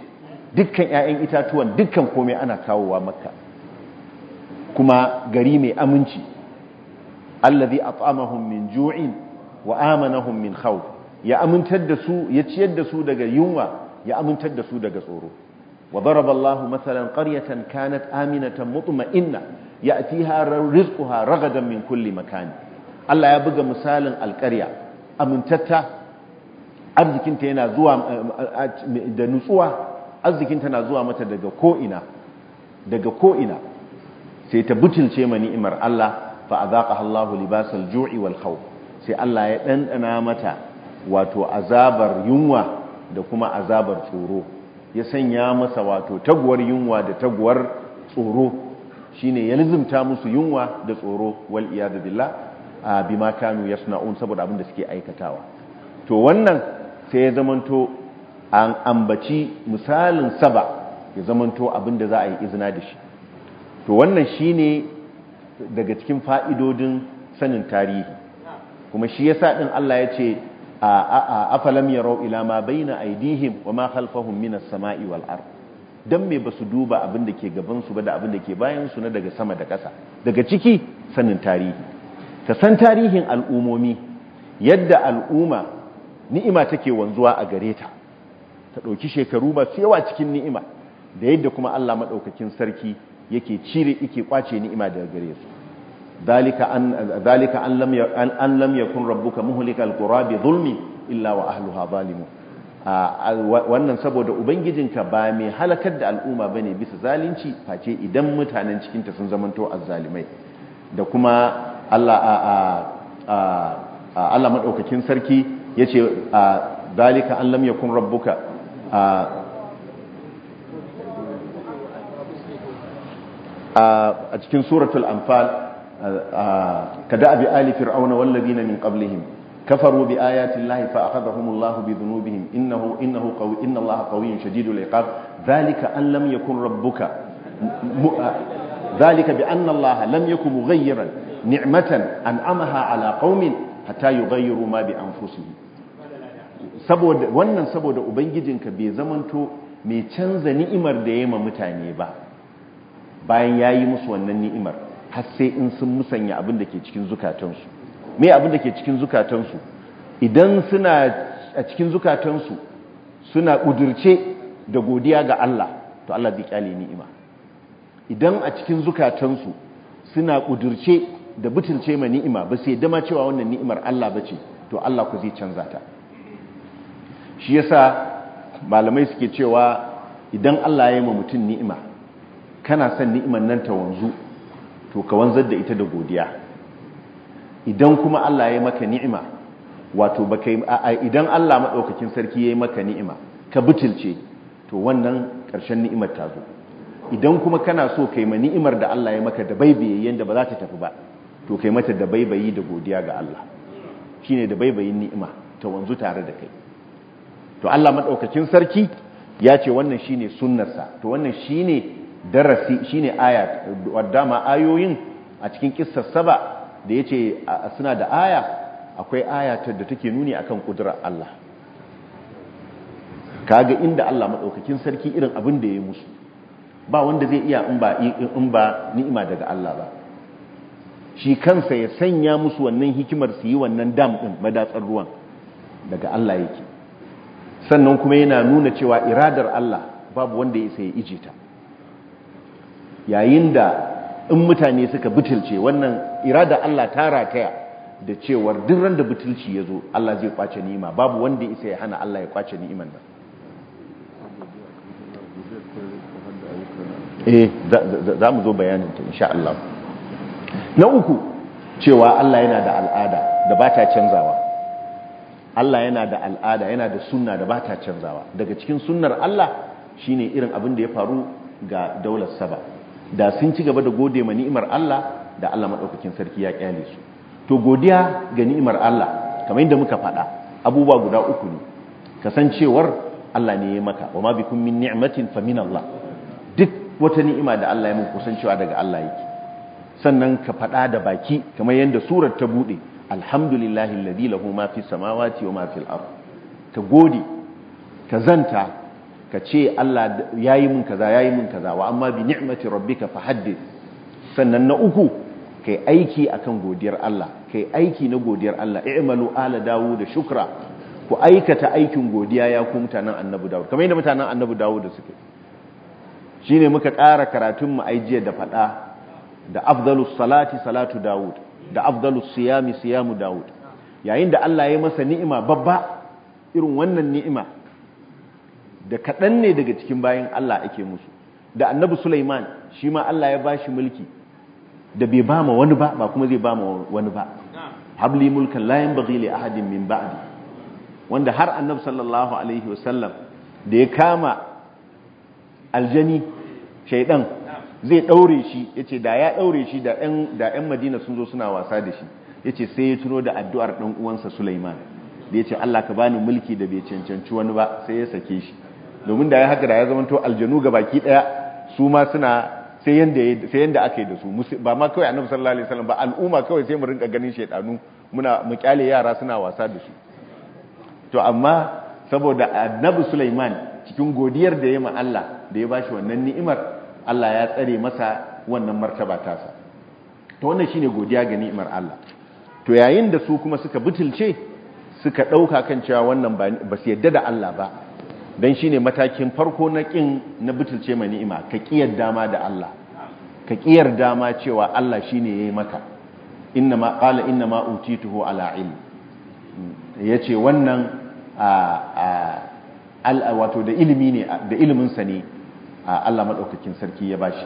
[SPEAKER 1] dukkan 'ya'yan itatuwan dukkan komai ana kawowa makka kuma gari mai aminci allazi at'amahum min ju'in wa amanahum min khawf ya amintar da su ya ciyar da su daga yunwa ya amintar da su daga tsoro wa daraba Allahu mathalan qaryatan kanat aminatan mutma'inna ya'tiha rizquha ragadan min kulli makan Allah ya buga misalin alƙarya amintatta arzikinta yana zuwa da nutsuwa arzikinta na zuwa mata daga ko'ina daga ko'ina sai ta butulce ma ni'imar Allah fa azaqaha Allahu libasal ju'i wal khawf sai Allah ya dandana mata wato azabar yunwa da kuma azabar tsoro ya sanya masa wato taguwar yunwa da taguwar tsoro shine ya lizumta musu yunwa da tsoro wal iyad billah bima kanu yasna'un saboda abin da suke aikatawa to wannan sai ya zamanto an ambaci misalin saba ya zamanto abin da za a yi izina da shi to wannan shine daga cikin fa'idodin sanin tarihi kuma shi yasa din Allah ya ce afalam yarau ila ma baina aidihim wa ma khalfahum minas sama'i wal ard dan me basu duba abin da ke gaban su ba da abin da ke bayan su na daga sama da ƙasa daga ciki sanin tarihi ka san tarihin al'umomi yadda al'umma ni'ima take wanzuwa a gare ta ta ɗauki shekaru ba su yawa cikin ni'ima da yadda kuma Allah maɗaukakin sarki yake cire yake kwace ni'ima daga gare su dalika an dalika an lam an lam yakun rabbuka muhlikal qura bi zulmi illa wa ahliha zalimun wannan saboda ubangijinka ba mai halakar da al'umma bane bisa zalunci face idan mutanen cikin ta sun zamanto azzalimai da kuma Allah Allah madaukakin sarki yace dalika an lam yakun rabbuka a cikin suratul anfal kada abi ali fir'auna wal ladina min qablihim kafaru bi ayati llahi fa akhadhahum allah bi dhunubihim innahu innahu qawi inna allaha qawiyyun shadidul iqab dhalika an lam yakun rabbuka dhalika bi anna allaha lam yakun mughayyiran ni'matan an'amaha ala qaumin hatta yughayyiru ma bi anfusihim saboda wannan saboda ubangijinka bai zamanto mai canza ni'imar da ya ma mutane ba bayan ya yi musu wannan ni'imar har sai in sun musanya abin da ke cikin zukatansu me abin da ke cikin zukatansu idan suna a cikin zukatansu suna ƙudurce da godiya ga Allah to Allah zai kyale ni'ima idan a cikin zukatansu suna ƙudurce da butulce ma ni'ima ba sai dama cewa wannan ni'imar Allah bace to Allah ku zai canza ta shi yasa malamai suke cewa idan Allah ya yi ma mutum ni'ima kana son ni'imar nan ta wanzu to ka wanzar da ita da godiya idan kuma Allah ya yi maka ni'ima wato baka idan Allah madaukakin sarki ya yi maka ni'ima ka butulce to wannan ƙarshen ni'imar ta zo idan kuma kana so kai ma ni'imar da Allah ya maka da baibaye yanda ba za ta tafi ba to kai mata da baibayi da godiya ga Allah shine da baibayin ni'ima ta wanzu tare da kai to Allah madaukakin sarki ya ce wannan shine sunnarsa to wannan shine darasi shine aya wadda ma ayoyin a cikin kissar saba da yace suna da aya akwai aya da take nuni akan kudurar Allah kaga inda Allah madaukakin sarki irin abin da ya musu ba wanda zai iya in ba in ba ni'ima daga Allah ba shi kansa ya sanya musu wannan hikimar su yi wannan dam din madatsar ruwan daga Allah yake sannan kuma yana nuna cewa iradar Allah babu wanda ya sai ije ta yayin da in mutane suka butulce wannan irada Allah ta rataya da cewar duk ran da butulci ya zo Allah zai kwace ni'ima babu wanda ya sai hana Allah ya kwace ni'iman nan eh za mu zo bayanin ta insha Allah na uku cewa Allah yana da al'ada da ba ta canzawa Allah yana da al'ada yana da sunna da ba ta canzawa daga cikin sunnar Allah shine irin abin da ya faru ga daular saba da sun ci gaba da gode ma ni'imar Allah da Allah madaukakin sarki ya kyale su to godiya ga ni'imar Allah kamar yadda muka faɗa abubuwa guda uku ne kasancewar Allah ne ya maka wa ma bikum min ni'matin fa min Allah duk wata ni'ima da Allah ya muku kusancewa daga Allah yake sannan ka faɗa da baki kamar yadda surar ta bude alhamdulillahi alladhi lahu ma fi samawati wa ma fil ard ka gode ka zanta ka ce Allah yayi mun kaza yayi mun kaza wa amma bi ni'mati rabbika fahaddith sannan na uku kai aiki akan godiyar Allah kai aiki na godiyar Allah i'malu ala dawud shukra ku aikata aikin godiya ya ku mutanen annabi dawud kamar yadda mutanen annabi dawud suke shine muka ƙara karatun mu aijiya da fada da afdalus salati salatu dawud da afdalus siyami siyamu dawud yayin da Allah ya masa ni'ima babba irin wannan ni'ima da kaɗan ne daga cikin bayan Allah ake musu da annabi Sulaiman shi ma Allah ya bashi mulki da bai ba ma wani ba ba kuma zai ba ma wani ba habli mulkan la yanbaghi li ahadin min ba'di wanda har annabi sallallahu alaihi wasallam da ya kama aljani shaidan zai daure shi yace da ya daure shi da ɗan da ɗan Madina sun zo suna wasa da shi yace sai ya tuno da addu'ar dan uwansa Sulaiman da yace Allah ka bani mulki da bai cancanci wani ba sai ya sake shi domin da ya haka da ya zama to aljanu baki daya su ma suna sai yanda sai yanda aka yi da su ba ma kawai annabi sallallahu alaihi wasallam ba al'umma kawai sai mu rinka ganin shaydanu muna mu kyale yara suna wasa da su to amma saboda annabi Sulaiman cikin godiyar da ya ma Allah da ya bashi wannan ni'imar Allah ya tsare masa wannan martaba tasa to wannan shine godiya ga ni'imar Allah to yayin da su kuma suka butulce suka dauka kan cewa wannan ba su yadda da Allah ba dan shine matakin farko na kin na butulce ma ni'ima ka kiyar dama da Allah ka kiyar dama cewa Allah shine yayi maka inna ma qala inna ma utituhu ala ilm yace wannan a wato da ilimi ne da ilimin sa ne Allah madaukakin sarki ya bashi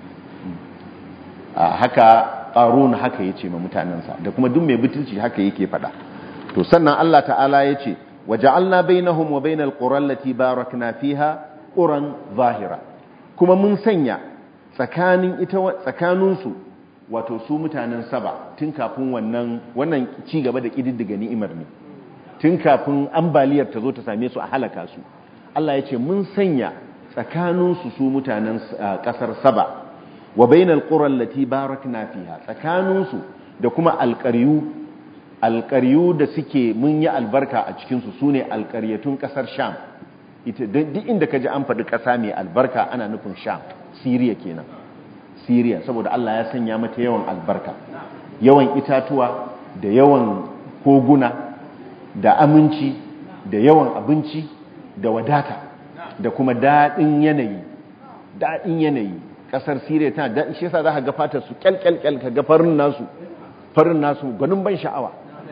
[SPEAKER 1] haka qarun haka yace ma mutanansa da kuma duk mai butulci haka yake fada to sannan Allah ta'ala yace waja'alna bainahum wa bainal qura allati barakna fiha quran zahira kuma mun sanya tsakanin ita tsakanin su wato su mutanen saba tun kafin wannan wannan ci gaba da kididdiga ni'imar ne tun kafin ambaliyar ta zo ta same su a halaka su Allah yace mun sanya tsakanin su su mutanen kasar saba wa bainal qura allati barakna fiha tsakanin su da kuma alqaryu alqaryu da suke mun yi albarka a cikin su sune alqaryatun kasar sham ita duk inda kaji an faɗi ƙasa mai albarka ana nufin sham syria kenan syria saboda Allah ya sanya mata yawan albarka yawan itatuwa da yawan koguna da aminci da yawan abinci da wadata da kuma daɗin yanayi daɗin yanayi kasar Siriya tana da shi yasa zaka ga fatar su kyalkyalkyal ka ga farin nasu farin nasu gwanin ban sha'awa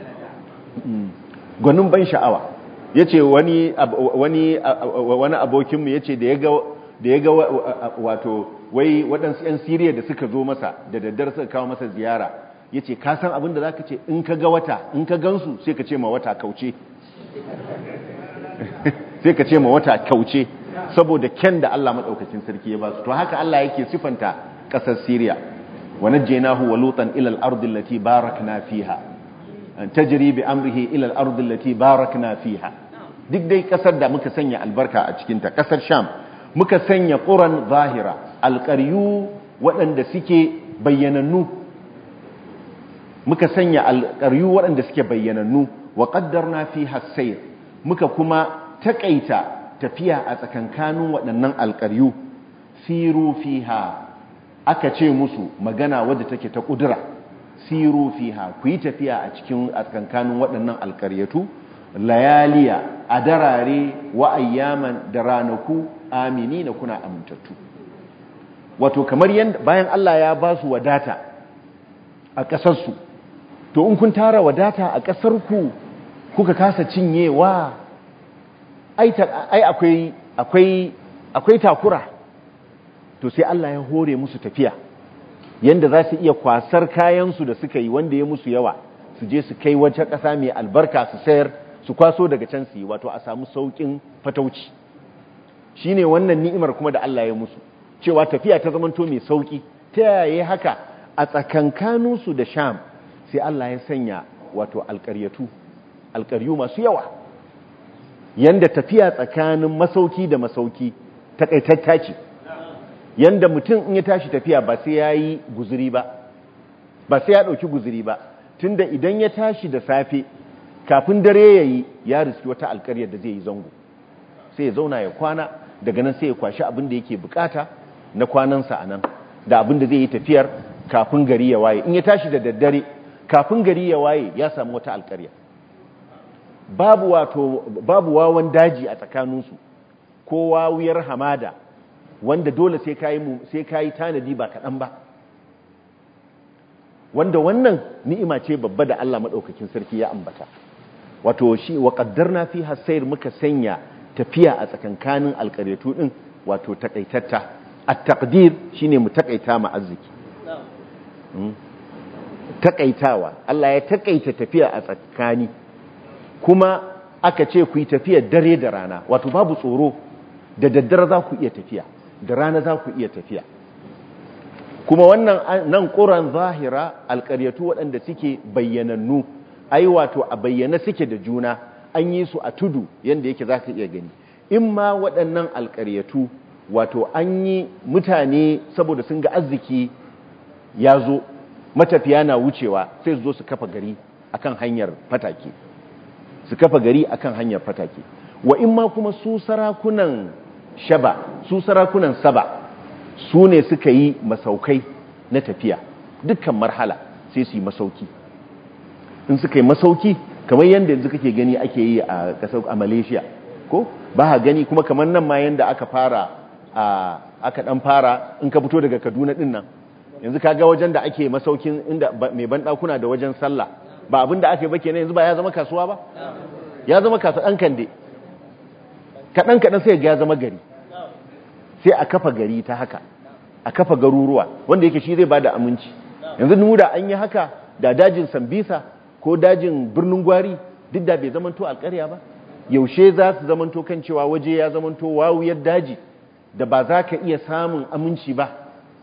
[SPEAKER 1] gwanin ban sha'awa yace wani wani wani abokin mu yace da yaga da yaga wato wai waɗansu ƴan Siriya da suka zo masa da daddare suka kawo masa ziyara yace ka san abin da zaka ce in ka ga wata in ka gansu sai ka ce ma wata kauce sai ka ce ma wata kauce saboda ken da Allah madaukakin sarki ya ba su to haka Allah yake sifanta kasar Syria wa najjaynahu wa lutan ila al-ardi allati barakna fiha tajri bi amrihi ila al-ardi allati barakna fiha duk dai kasar da muka sanya albarka a cikin ta kasar Sham muka sanya quran zahira alqaryu waɗanda suke bayyanannu muka sanya alqaryu waɗanda suke bayyanannu wa qaddarna fiha as-sayr muka kuma takaita tafiya a tsakankanin waɗannan alƙaryu siru fiha aka ce musu magana wadda take ta ƙudura siru fiha ku yi tafiya a cikin a tsakankanin waɗannan alƙaryatu layaliya a darare wa ayyaman da ranaku amini na kuna amintattu wato kamar yadda bayan Allah ya ba su wadata a ƙasarsu to in kun tara wadata a ƙasarku kuka kasa cinyewa ai akwai akwai akwai takura to sai Allah ya hore musu tafiya yanda za su iya kwasar kayansu da suka yi wanda ya musu yawa su je su kai wata ƙasa mai albarka su sayar su kwaso daga can su yi wato a samu sauƙin fatauci shine wannan ni'imar kuma da Allah ya musu cewa tafiya ta zamanto mai sauƙi ta yaya haka a tsakankaninsu da sham sai Allah ya sanya wato alƙaryatu alƙaryu masu yawa yanda tafiya tsakanin masauki da masauki takaitatta ce yanda mutum in ya tashi tafiya ba sai ya yi guzuri ba ba sai ya ɗauki guzuri ba tunda idan ya tashi da safe kafin dare ya yi ya riski wata alkaryar da zai yi zango sai ya zauna ya kwana daga nan sai ya kwashi abin da yake bukata na kwanansa a nan da abin da zai yi tafiyar kafin gari ya waye in ya tashi da daddare kafin gari ya waye ya samu wata alkarya babu wato babu wawan daji a tsakaninsu ko wawuyar hamada wanda dole sai kayi sai kayi tanadi ba kaɗan ba wanda wannan ni'ima ce babba da Allah madaukakin sarki ya ambata wato shi wa qaddarna fi hasayr muka sanya tafiya a tsakankanin alƙaryatu din wato takaitatta at-taqdir shine mu takaita ma arziki takaitawa Allah ya takaita tafiya a tsakani kuma aka ce ku yi tafiya dare da rana wato babu tsoro da daddare za ku iya tafiya da rana za ku iya tafiya kuma wannan nan ƙuran zahira alƙaryatu waɗanda suke bayyanannu ai wato a bayyana suke da juna an yi su a tudu yadda yake za ka iya gani in ma waɗannan alƙaryatu wato an yi mutane saboda sun ga arziki ya zo matafiya na wucewa sai su zo su kafa gari akan hanyar fatake su kafa gari akan hanyar fatake wa in ma kuma su sarakunan shaba su sarakunan saba su ne suka yi masaukai na tafiya dukkan marhala sai su yi masauki in suka yi masauki kamar yadda yanzu kake gani ake yi a kasar a malaysia ko ba ha gani kuma kamar nan ma yadda aka fara aka dan fara in ka fito daga kaduna din nan yanzu ka ga wajen da ake masaukin inda mai banɗakuna da wajen sallah ba abin da aka yi ba kenan yanzu ba ya zama kasuwa ba ya zama kasuwa ɗan kande kaɗan kaɗan sai ga ya zama gari sai a kafa gari ta haka a kafa garuruwa wanda yake shi zai ba da aminci yanzu mu da an yi haka da dajin sambisa ko dajin birnin gwari duk da bai zamanto alƙarya ba yaushe za su zamanto kan cewa waje ya zamanto wawuyar daji da ba za ka iya samun aminci ba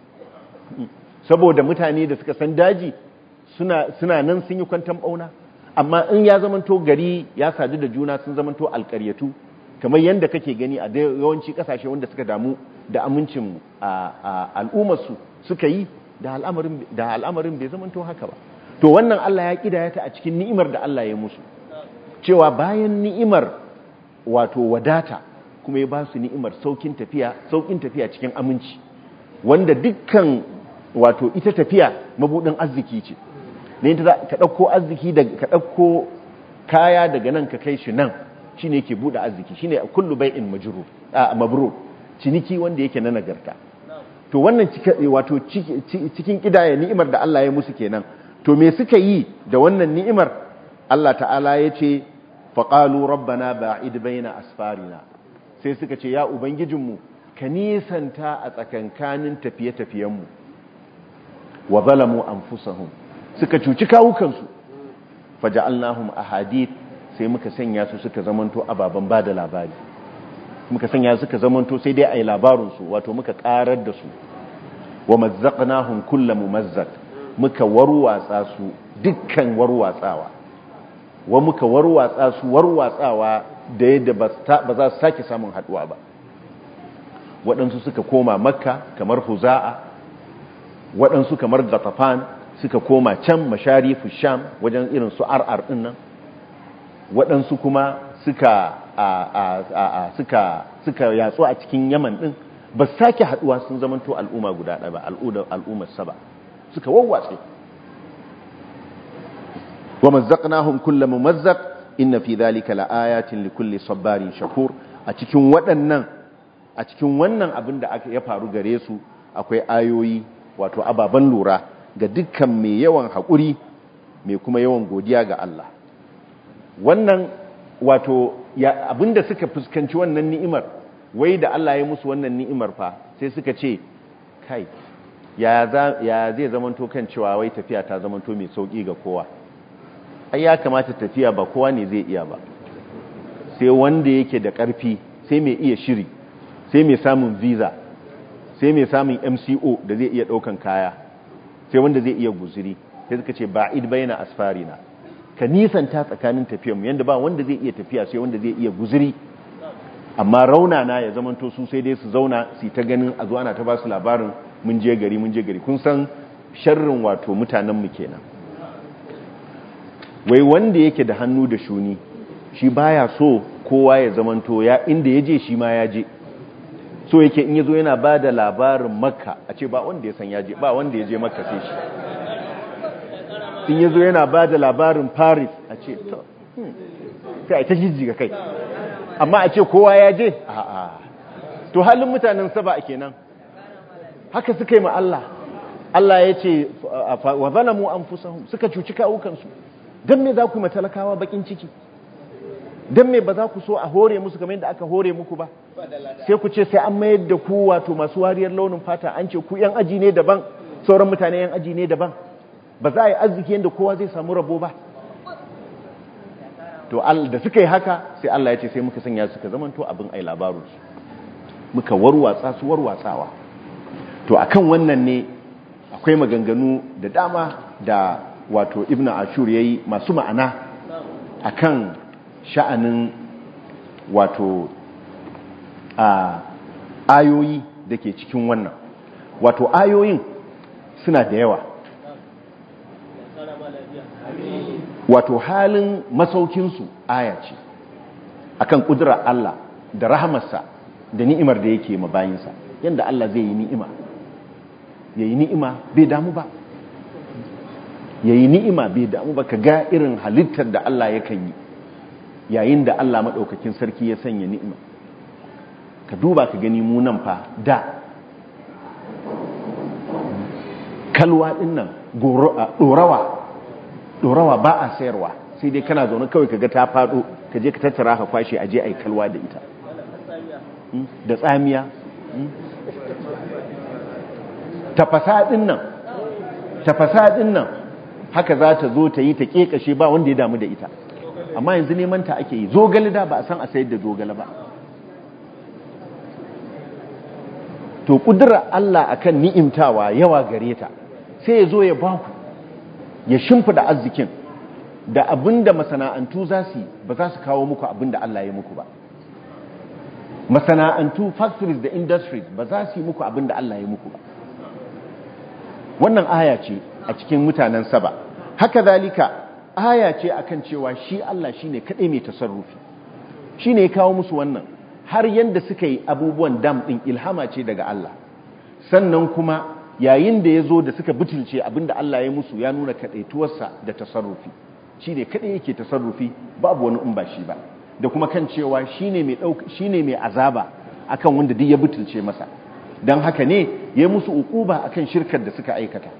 [SPEAKER 1] saboda mutane da suka san daji suna nan sun yi kwantan bauna amma in ya zamanto gari ya sadu da juna sun zamanto alƙaryatu kamar yadda kake gani a yawanci kasashe wanda suka damu da amincin al'ummarsu suka yi da al'amarin bai zamanto haka ba to wannan Allah ya kidaya ta a cikin ni'imar da Allah ya musu cewa bayan ni'imar wato wadata kuma ya ba su ni'imar saukin tafiya saukin tafiya cikin aminci wanda dukkan wato ita tafiya mabudin arziki ce ne ka ɗauko arziki da ka ɗauko kaya daga nan ka kai shi nan shine yake bude arziki shine kullu bai'in majrur mabrur ciniki wanda yake na nagarta to wannan wato cikin kidaya ni'imar da Allah ya musu kenan to me suka yi da wannan ni'imar Allah ta'ala ya ce faqalu rabbana ba'id baina asfarina sai suka ce ya ubangijinmu ka nisanta a tsakankanin tafiye-tafiyenmu wa zalamu anfusahum suka cuci kawukansu faja'alnahum ahadith sai muka sanya su suka zamanto ababen ba da labari muka sanya suka zamanto sai dai a yi labarinsu wato muka karar da su wa mazzaqnahum kulla mumazzaq muka warwatsa su dukkan warwatsawa wa muka warwatsa su warwatsawa da yadda ba za su sake samun haduwa ba waɗansu suka koma makka kamar huza'a waɗansu kamar gatafan suka koma can masharifu sham wajen irin su ar'ar ɗin nan waɗansu kuma suka suka suka yatsu a cikin yaman ɗin ba su sake haɗuwa sun zamanto al'umma guda ɗaya ba al'ummar saba suka wawwatse wa mazzaqnahum kulla mumazzaq inna fi dhalika laayatin likulli sabarin shakur a cikin waɗannan a cikin wannan abin da aka ya faru gare su akwai ayoyi wato ababen lura ga dukkan mai yawan haƙuri mai kuma yawan godiya ga Allah wannan wato abinda suka fuskanci wannan ni'imar wai da Allah ya musu wannan ni'imar fa sai suka ce kai ya zai zamanto kan cewa wai tafiya ta zamanto mai sauki ga kowa ai ya kamata tafiya ba kowa ne zai iya ba sai wanda yake da ƙarfi sai mai iya shiri sai mai samun visa sai mai samun MCO da zai iya ɗaukan kaya sai wanda zai iya guziri sai suka ce ba'id baina asfarina ka nisanta tsakanin tafiyarmu yadda ba wanda zai iya tafiya sai wanda zai iya guziri amma raunana ya zamanto su sai dai su zauna su ta ganin a zuwa na ta ba su labarin mun je gari mun je gari kun san sharrin wato mutanenmu kenan wai wanda yake da hannu da shuni shi baya so kowa ya zamanto ya inda ya je shi ma ya je so yake in yazo yana ba da labarin makka a ce ba wanda ya san yaje ba wanda ya je makka sai shi in yazo yana ba da labarin paris a ce to sai a ta jijjiga kai amma a ce kowa ya je a'a to halin mutanen saba kenan haka suka yi ma Allah Allah ya ce wa zalamu anfusahum suka cuci kawukansu dan me za ku yi matalakawa bakin ciki dan me ba za ku so a hore musu kamar yadda aka hore muku ba sai ku ce sai an mayar da ku wato masu wariyar launin fata an ce ku yan aji ne daban sauran mutane yan aji ne daban ba za a yi arziki yadda kowa zai samu rabo ba to da suka yi haka sai Allah ya ce sai muka sanya suka zamanto abin ai labarunsu muka warwatsa su warwatsawa to akan wannan ne akwai maganganu da dama da wato ibnu ashur yayi masu ma'ana akan sha'anin wato a ayoyi da ke cikin wannan wato ayoyin suna da yawa wato halin masaukinsu aya ce akan kudura Allah da rahamarsa da ni'imar da yake mabayinsa yadda Allah zai yi ni'ima ya yi ni'ima bai damu ba ya yi ni'ima bai damu ba ka ga irin halittar da Allah yakan yi yayin da Allah maɗaukakin sarki ya sanya ni'ima ka duba ka gani munan fa da kalwa ɗin nan ɗorawa ɗorawa ba a sayarwa sai dai kana zaune kawai kaga ta faɗo ka je ka tattara ka kwashe a je a yi kalwa da ita da tsamiya tafasa ɗin nan tafasa ɗin nan haka za ta zo ta yi ta ƙeƙashe ba wanda ya damu da ita amma yanzu neman ta ake yi zogale da ba a san a sayar da zogale ba to kudura Allah akan ni'imtawa yawa gare ta sai ya zo ya ba ku ya shimfida arzikin da abinda masana'antu za su ba za su kawo muku abinda Allah ya muku ba masana'antu factories da industries ba za su yi muku abinda Allah ya muku ba wannan aya ce a cikin mutanen saba haka zalika aya ce akan cewa shi Allah shine kadai mai tasarrufi shine ya kawo musu wannan har yanda suka yi abubuwan dam din ilhama ce daga Allah sannan kuma yayin da ya zo da suka butulce abinda Allah ya musu ya nuna kadaituwarsa da tasarrufi shine kadai yake tasarrufi babu wani in ba shi ba da kuma kan cewa shine mai dauka shine mai azaba akan wanda duk ya butulce masa dan haka ne ya musu ukuba akan shirkar da suka aikata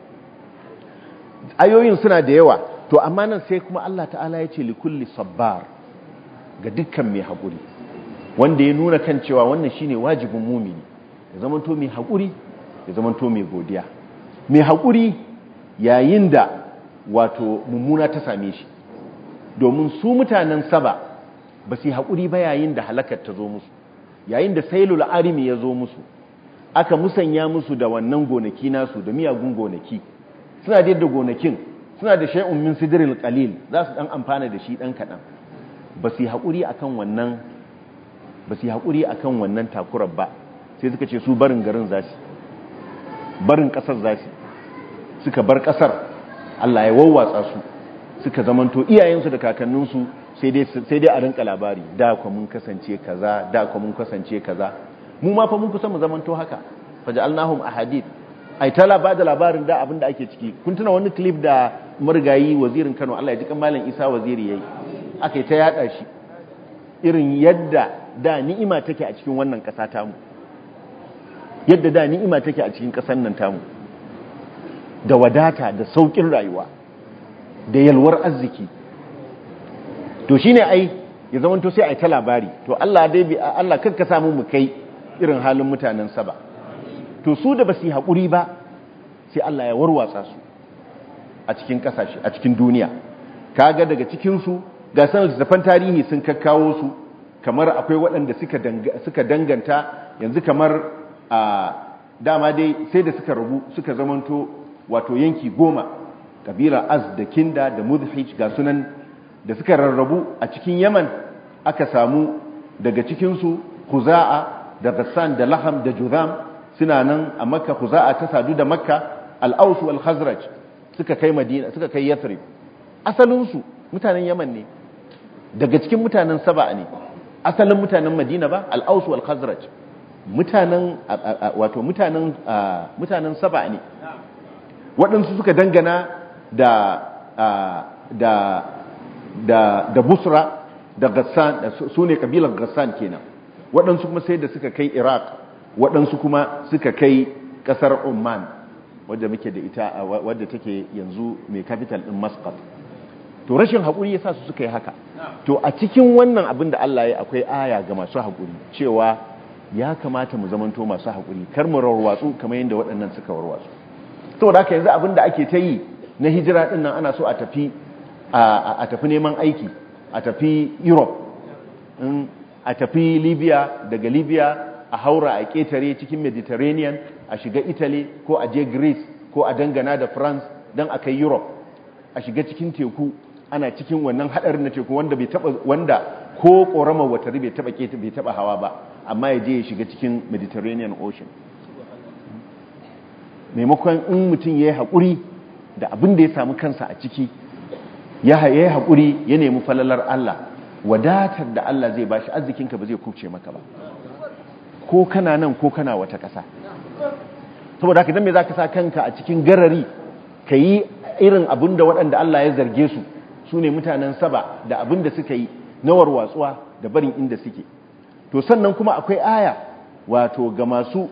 [SPEAKER 1] ayoyin suna da yawa to amma nan sai kuma Allah ta'ala ya ce likulli sabbar ga dukkan mai haƙuri wanda ya nuna kan cewa wannan shine wajibin mumini ya zamanto mai haƙuri ya zamanto mai godiya mai haƙuri yayin da wato mummuna ta same shi domin su mutanen saba ba su yi haƙuri ba yayin da halakar ta zo musu yayin da sailul arimi ya zo musu aka musanya musu da wannan gonaki nasu da miyagun gonaki suna da yadda gonakin suna da shay'un min sidril qalil za su dan amfana da shi dan kadan ba su yi haƙuri akan wannan ba su yi haƙuri akan wannan takurar ba sai suka ce su barin garin za su barin ƙasar za su suka bar ƙasar Allah ya wawwatsa su suka zamanto iyayensu da kakanninsu sai dai a rinka labari da kwa mun kasance kaza da kwa mun kasance kaza mu ma fa mun kusa mu zamanto haka faja'alnahum ahadith ai ta ba da labarin da abin da ake ciki kun tuna wani clip da marigayi wazirin Kano Allah ya ji kan malam Isa waziri yayi aka yi ta yada shi irin yadda da ni'ima take a cikin wannan kasa tamu yadda da ni'ima take a cikin kasar nan tamu da wadata da saukin rayuwa da yalwar arziki to shine ai ya zamanto sai ai ta labari to Allah dai bi Allah kanka samu mu kai irin halin mutanen saba to su da basu yi hakuri ba sai Allah ya warwatsa su a cikin kasashe a cikin duniya kaga daga cikin su ga sanar littafan tarihi sun kakkawo su kamar akwai waɗanda suka danganta yanzu kamar a dama dai sai da suka rabu suka zamanto wato yanki goma kabila az da kinda da mudhij ga sunan da suka rarrabu a cikin yaman aka samu daga cikinsu huza'a da gassan da laham da juzam suna nan a makka huza'a ta sadu da makka al'ausu wal khazraj suka kai madina suka kai yathrib asalinsu mutanen yaman ne daga cikin mutanen saba ne asalin mutanen madina ba al'ausu wal khazraj mutanen wato mutanen mutanen saba ne waɗansu suka dangana da da da da busra da gassan su ne kabilar gassan kenan waɗansu kuma sai da suka kai iraq waɗansu kuma suka kai ƙasar oman wadda muke da ita wadda take yanzu mai capital ɗin muscat to rashin haƙuri ya sa su suka yi haka to a cikin wannan abin da Allah ya akwai aya ga masu haƙuri cewa ya kamata mu zamanto masu haƙuri kar mu warwatsu kamar yadda waɗannan suka warwatsu saboda haka yanzu abin da ake ta yi na hijira ɗin nan ana so a tafi a tafi neman aiki a tafi europe a tafi libya daga libya a haura a ƙetare cikin mediterranean a shiga italy ko a je greece ko a dangana da france don a kai europe a shiga cikin teku ana cikin wannan haɗarin na teku wanda bai taba wanda ko ƙoramar watari bai taba keta bai taba hawa ba amma ya je ya shiga cikin mediterranean ocean maimakon in mutum ya yi haƙuri da abin da ya samu kansa a ciki ya yi haƙuri ya nemi falalar Allah wadatar da Allah zai bashi arzikinka ba zai kubce maka ba ko kana nan ko kana wata ƙasa saboda haka dan me zaka sa kanka a cikin garari ka yi irin abin da waɗanda Allah ya zarge su su ne mutanen saba da abin da suka yi na warwatsuwa da barin inda suke to sannan kuma akwai aya wato ga masu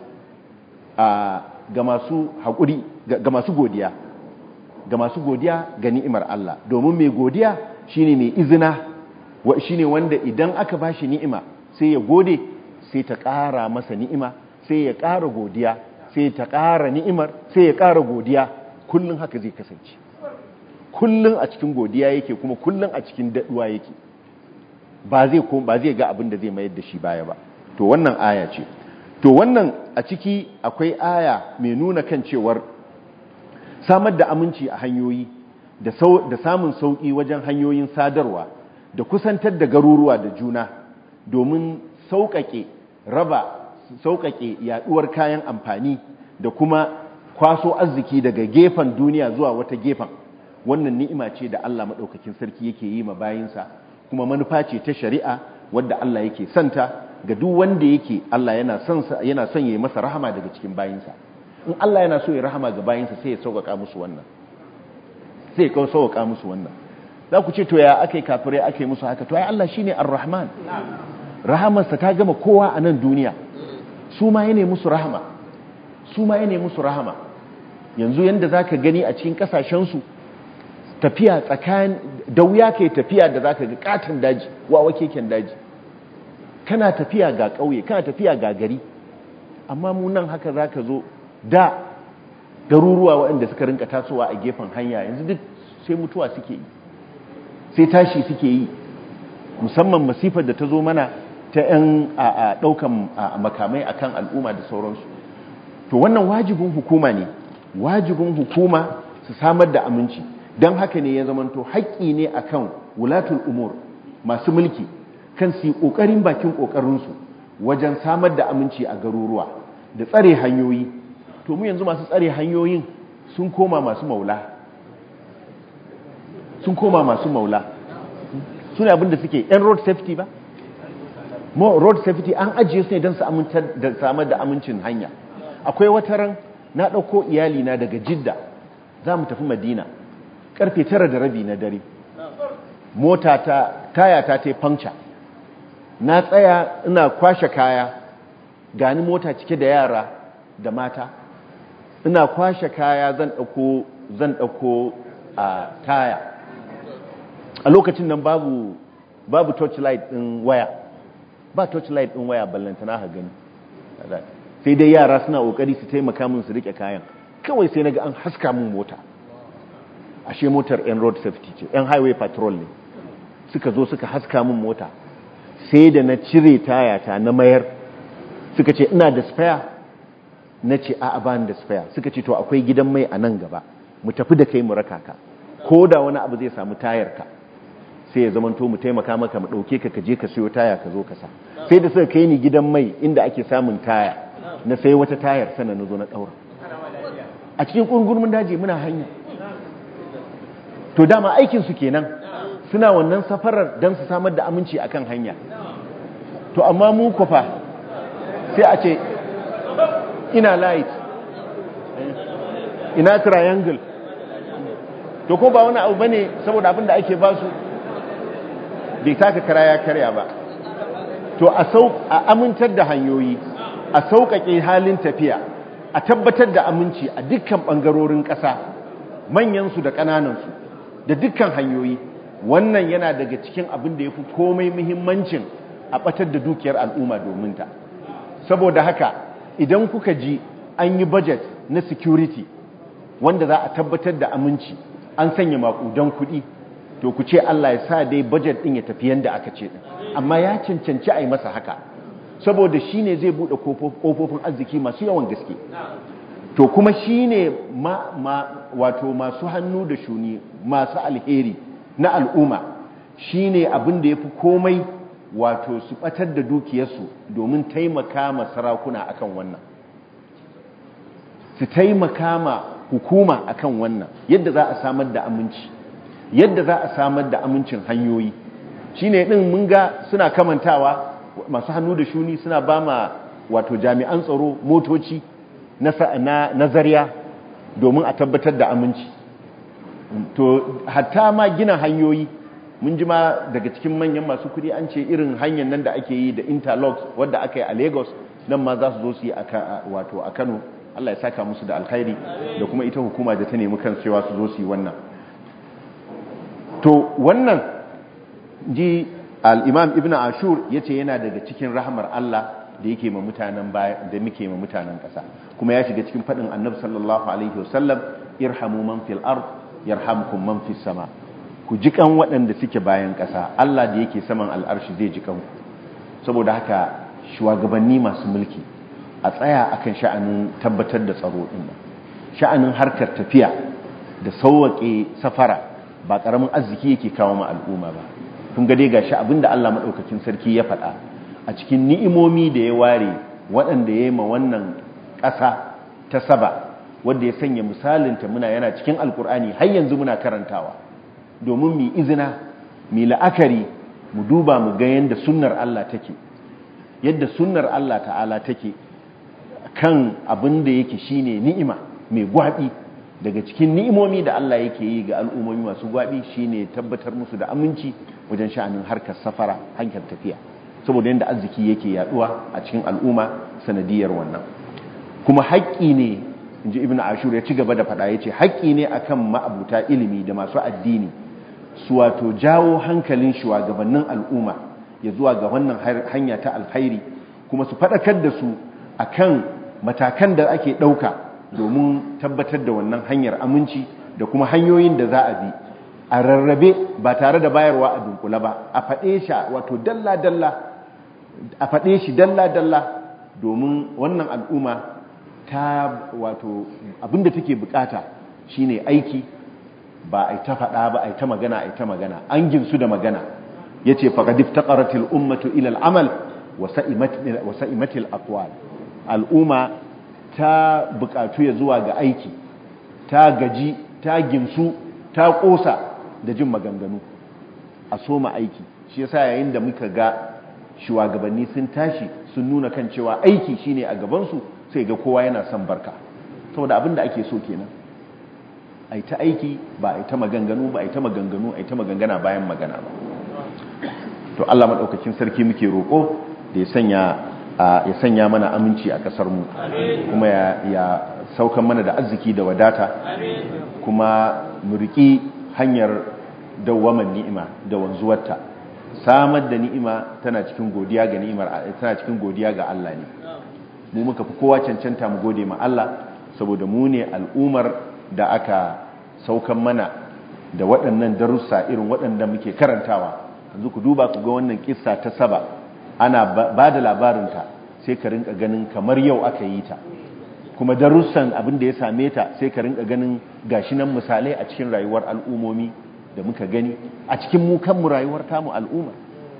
[SPEAKER 1] ga masu haƙuri ga masu godiya ga masu godiya ga ni'imar Allah domin mai godiya shine mai izina shine wanda idan aka bashi ni'ima sai ya gode sai ta ƙara masa ni'ima sai ya ƙara godiya sai ta ƙara ni'imar sai ya ƙara godiya kullum haka zai kasance kullum a cikin godiya yake kuma kullum a cikin daɗuwa yake ba zai ba zai ga abin da zai mayar da shi baya ba to wannan aya ce to wannan a ciki akwai aya mai nuna kan cewar samar da aminci a hanyoyi da samun sauƙi wajen hanyoyin sadarwa da kusantar da garuruwa da juna domin sauƙaƙe raba sauƙaƙe yaɗuwar kayan amfani da kuma kwaso arziki daga gefen duniya zuwa wata gefen wannan ni'ima ce da Allah maɗaukakin sarki yake yi ma bayinsa kuma manufa ce ta shari'a wadda Allah yake santa ga duk wanda yake Allah yana son yana son yayi masa rahama daga cikin bayinsa in Allah yana so ya rahama ga bayinsa sai ya sauƙaƙa musu wannan sai ya sauƙaƙa musu wannan za ku ce to ya akai kafirai akai musu haka to ai Allah shine ar-rahman rahamarsa ta gama kowa a nan duniya su ma yana musu rahama su ma yana musu rahama yanzu yanda zaka gani a cikin kasashen su tafiya tsakanin da wuya kai tafiya da zaka ga katin daji wawa keken daji kana tafiya ga ƙauye kana tafiya ga gari amma mu nan haka zaka zo da garuruwa waɗanda suka rinka tasowa a gefen hanya yanzu duk sai mutuwa suke yi sai tashi suke yi musamman masifar da ta zo mana ta 'yan ɗaukan makamai akan al'umma da sauransu to wannan wajibin hukuma ne wajibin hukuma su samar da aminci don haka ne ya zamanto haƙƙi ne akan wulatul umur masu mulki kan su yi ƙoƙarin bakin ƙoƙarinsu wajen samar da aminci a garuruwa da tsare hanyoyi to mu yanzu masu tsare hanyoyin sun koma masu maula sun koma masu maula suna abinda suke yan road safety ba mo road safety an ajiye su ne don su amintar da samar da amincin hanya akwai wata ran na ɗauko iyalina daga jidda za mu tafi madina karfe tara da rabi na dare mota ta taya ta ta puncture na tsaya ina kwashe kaya gani mota cike da yara da mata ina kwashe kaya zan ɗauko zan ɗauko a taya a lokacin nan babu babu torchlight ɗin waya ba torchlight ɗin waya ballantana ha gani sai dai yara suna ƙoƙari su taimaka min su rike kayan kawai sai naga an haska min mota ashe motar yan road safety ce yan highway patrol ne suka zo suka haska min mota sai da na cire tayata na mayar suka ce ina da spare na ce a bani da spare suka ce to akwai gidan mai a nan gaba mu tafi da kai mu raka ka ko da wani abu zai samu tayar ka sai ya zamanto mu taimaka maka mu dauke ka ka je ka siyo taya ka zo ka sa sai da suka kai ni gidan mai inda ake samun taya na sai wata tayar sannan na zo na daura a cikin kurgurmin daji muna hanya to dama aikin su kenan suna wannan safarar don su samar da aminci akan hanya to amma mu kwafa sai a ce ina light ina triangle to ko ba wani abu bane saboda abin da ake basu bai taka kara ya karya ba to a sau a amintar da hanyoyi a sauƙaƙe halin tafiya a tabbatar da aminci a dukkan ɓangarorin ƙasa manyansu da ƙananansu da dukkan hanyoyi wannan yana daga cikin abin da ya fi komai muhimmancin a ɓatar da dukiyar al'umma domin ta saboda haka idan kuka ji an yi budget na security wanda za a tabbatar da aminci an sanya maƙudan kuɗi to ku ce Allah ya sa dai budget ɗin ya tafi yadda aka ce ɗin amma ya cancanci a yi masa haka saboda shi ne zai buɗe ƙofofin arziki masu yawan gaske to kuma shi ne wato masu hannu da shuni masu alheri na al'umma shi ne abin da ya fi komai wato su ɓatar da dukiyarsu domin taimaka ma sarakuna akan wannan su taimaka ma hukuma akan wannan yadda za a samar da aminci yadda za a samar da amincin hanyoyi shi ne ɗin mun ga suna kamantawa masu hannu da shuni suna ba ma wato jami'an tsaro motoci na nazariya domin a tabbatar da aminci to hatta ma gina hanyoyi mun ji ma daga cikin manyan masu kudi an ce irin hanyar nan da ake yi da interlocks wadda aka yi a lagos nan ma za su zo su yi wato a kano allah ya saka musu da alkhairi da kuma ita hukuma da ta nemi kan cewa su zo su yi wannan to wannan ji al'imam ibn ashur ya ce yana daga cikin rahamar Allah da yake ma mutanen baya da muke ma mutanen ƙasa kuma ya shiga cikin faɗin annabi sallallahu alaihi wasallam irhamu man fil ard yarhamkum man fis sama ku jikan waɗanda suke bayan ƙasa Allah da yake saman al'arshi zai jikan ku saboda haka shugabanni masu mulki a tsaya akan sha'anin tabbatar da tsaro din sha'anin harkar tafiya da sauwaƙe safara ba ƙaramin arziki yake kawo ma al'umma ba kun ga dai gashi abinda Allah madaukakin sarki ya faɗa a cikin ni'imomi da ya ware waɗanda ya yi ma wannan ƙasa ta saba wanda ya sanya misalinta muna yana cikin alkur'ani har yanzu muna karantawa domin mu izina mu la'akari mu duba mu ga yadda sunnar Allah take yadda sunnar Allah ta'ala take kan abin da yake shine ni'ima mai gwabi daga cikin ni'imomi da Allah yake yi ga al'ummomi masu gwabi shine tabbatar musu da aminci wajen sha'anin harkar safara hankar tafiya saboda yadda arziki yake yaduwa a cikin al'umma sanadiyar wannan kuma haƙƙi ne inji ibn ashur ya ci gaba da faɗa yace haƙƙi ne akan ma'abuta ilimi da masu addini su wato jawo hankalin shugabannin al'umma ya zuwa ga wannan hanya ta alkhairi kuma su faɗakar da su akan matakan da ake ɗauka domin tabbatar da wannan hanyar aminci da kuma hanyoyin da za a bi a rarrabe ba tare da bayarwa a dunkula ba a faɗe shi wato dalla-dalla a faɗe shi dalla-dalla domin wannan al'umma ta wato abinda take bukata shine aiki ba a ta faɗa ba a ta magana a ta magana an ginsu da magana ya ce faƙadif ta ƙaratil ummatu ilal amal wa sa'imatil aqwal al'umma ta bukatu ya zuwa ga aiki ta gaji ta ginsu ta ƙosa da jin maganganu a soma aiki shi yasa yayin da muka ga shugabanni sun tashi sun nuna kan cewa aiki shine a gabansu sai ga kowa yana son barka saboda abin da ake so kenan ai ta aiki ba ai ta maganganu ba ai ta maganganu ai ta magangana bayan magana ba to Allah madaukakin sarki muke roko da ya sanya ya sanya mana aminci a kasar mu kuma ya ya saukan mana da arziki da wadata kuma mu riki hanyar dawwaman ni'ima da wanzuwarta samar da ni'ima tana cikin godiya ga ni'imar tana cikin godiya ga Allah ne mu muka fi kowa cancanta mu gode ma Allah saboda mu ne al'umar da aka saukan mana da waɗannan darussa irin waɗanda muke karantawa yanzu ku duba ku ga wannan kissa ta saba ana ba da labarinta sai ka rinka ganin kamar yau aka yi ta kuma darussan abin da ya same ta sai ka rinka ganin gashi nan misalai a cikin rayuwar al'umomi da muka gani a cikin mu kanmu rayuwar tamu al'umma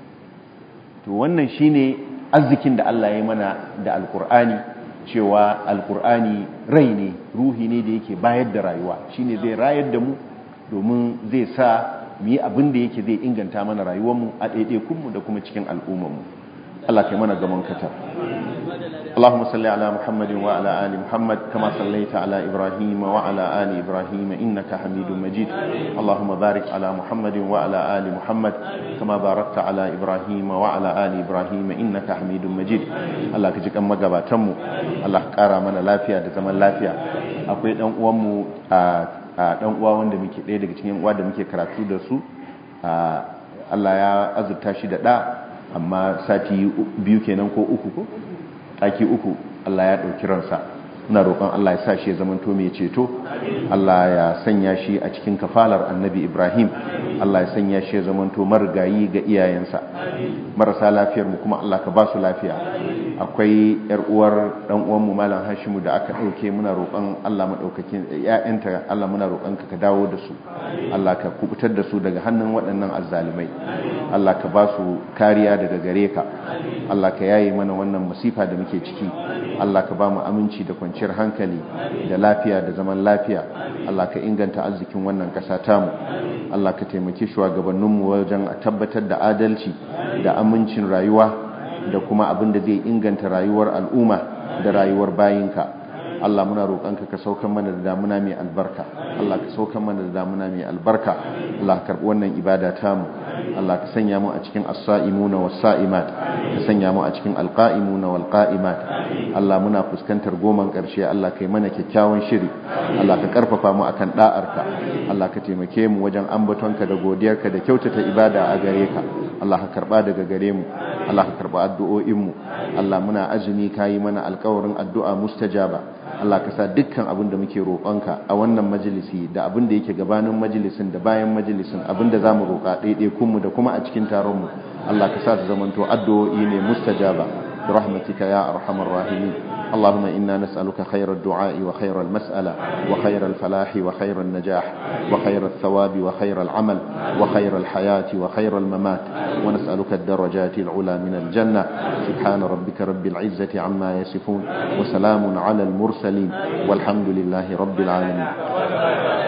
[SPEAKER 1] to wannan shine arzikin da Allah ya mana da alkur'ani cewa alkur'ani rai ne ruhi ne da yake bayar da rayuwa shine zai rayar da mu domin zai sa mu yi abin da yake zai inganta mana rayuwarmu a ɗaiɗaikunmu da kuma cikin al'ummarmu Allah kai mana gaman katar اللهم صل على محمد وعلى آل محمد كما صليت على إبراهيم وعلى آل إبراهيم إنك حميد مجيد اللهم بارك على محمد وعلى آل محمد كما باركت على إبراهيم وعلى آل إبراهيم إنك حميد مجيد الله كجيك أما قباتمو الله كارا من لافيا دزمن لافيا akwai dan uwanmu a dan uwa wanda muke ɗaya daga cikin uwa da muke karatu da su Allah ya azurta shi da ɗa amma sati biyu kenan ko uku ko taki uku Allah ya ɗauki ransa ina roƙon Allah ya sa shi ya zamanto mai ceto Allah ya sanya shi a cikin kafalar annabi Ibrahim Allah ya sanya shi ya zamanto marigayi ga iyayensa marasa lafiyar mu kuma Allah ka ba su lafiya akwai yar uwar dan uwan mu malam Hashimu da aka dauke muna roƙon Allah madaukakin ƴaƴanta Allah muna roƙon ka ka dawo da su Allah ka kubutar da su daga hannun waɗannan azzalimai Allah ka ba su kariya daga gare ka Allah ka yaye mana wannan masifa da muke ciki Allah ka ba mu aminci da kwanciyar hankali da lafiya da zaman lafiya Allah ka inganta arzikin wannan ƙasa tamu Allah ka taimaki shugabanninmu wajen a tabbatar da adalci da amincin rayuwa da kuma abin da zai inganta rayuwar al'umma da rayuwar bayinka Allah muna roƙonka ka saukan mana da damuna mai albarka Allah ka saukan mana da damuna mai albarka Allah ka karɓi wannan ibada tamu Allah ka sanya mu a cikin as-sa'imuna was-sa'imat ka sanya mu a cikin al-qa'imuna wal-qa'imat Allah muna fuskantar goman ƙarshe Allah kai mana kyakkyawan shiri Allah ka karfafa mu akan da'arka Allah ka taimake mu wajen ambatonka da godiyarka da kyautata ibada a gare ka Allah ka karba daga gare mu Allah ka karba addu'o'in mu Allah muna azumi kayi mana alƙawarin addu'a mustajaba Allah ka sa dukkan abin da muke roƙonka a wannan majalisi da abin da yake gabanin majalisin da bayan majalisin abin da zamu roƙa ɗaiɗai kunmu da kuma a cikin taron mu Allah ka sa su zamanto addu'o'i ne mustajaba bi rahmatika ya arhamar rahimin اللهم إنا نسألك خير الدعاء وخير المسألة وخير الفلاح وخير النجاح وخير الثواب وخير العمل وخير الحياة وخير الممات ونسألك الدرجات العلى من الجنة سبحان ربك رب العزة عما يصفون وسلام على المرسلين والحمد لله رب العالمين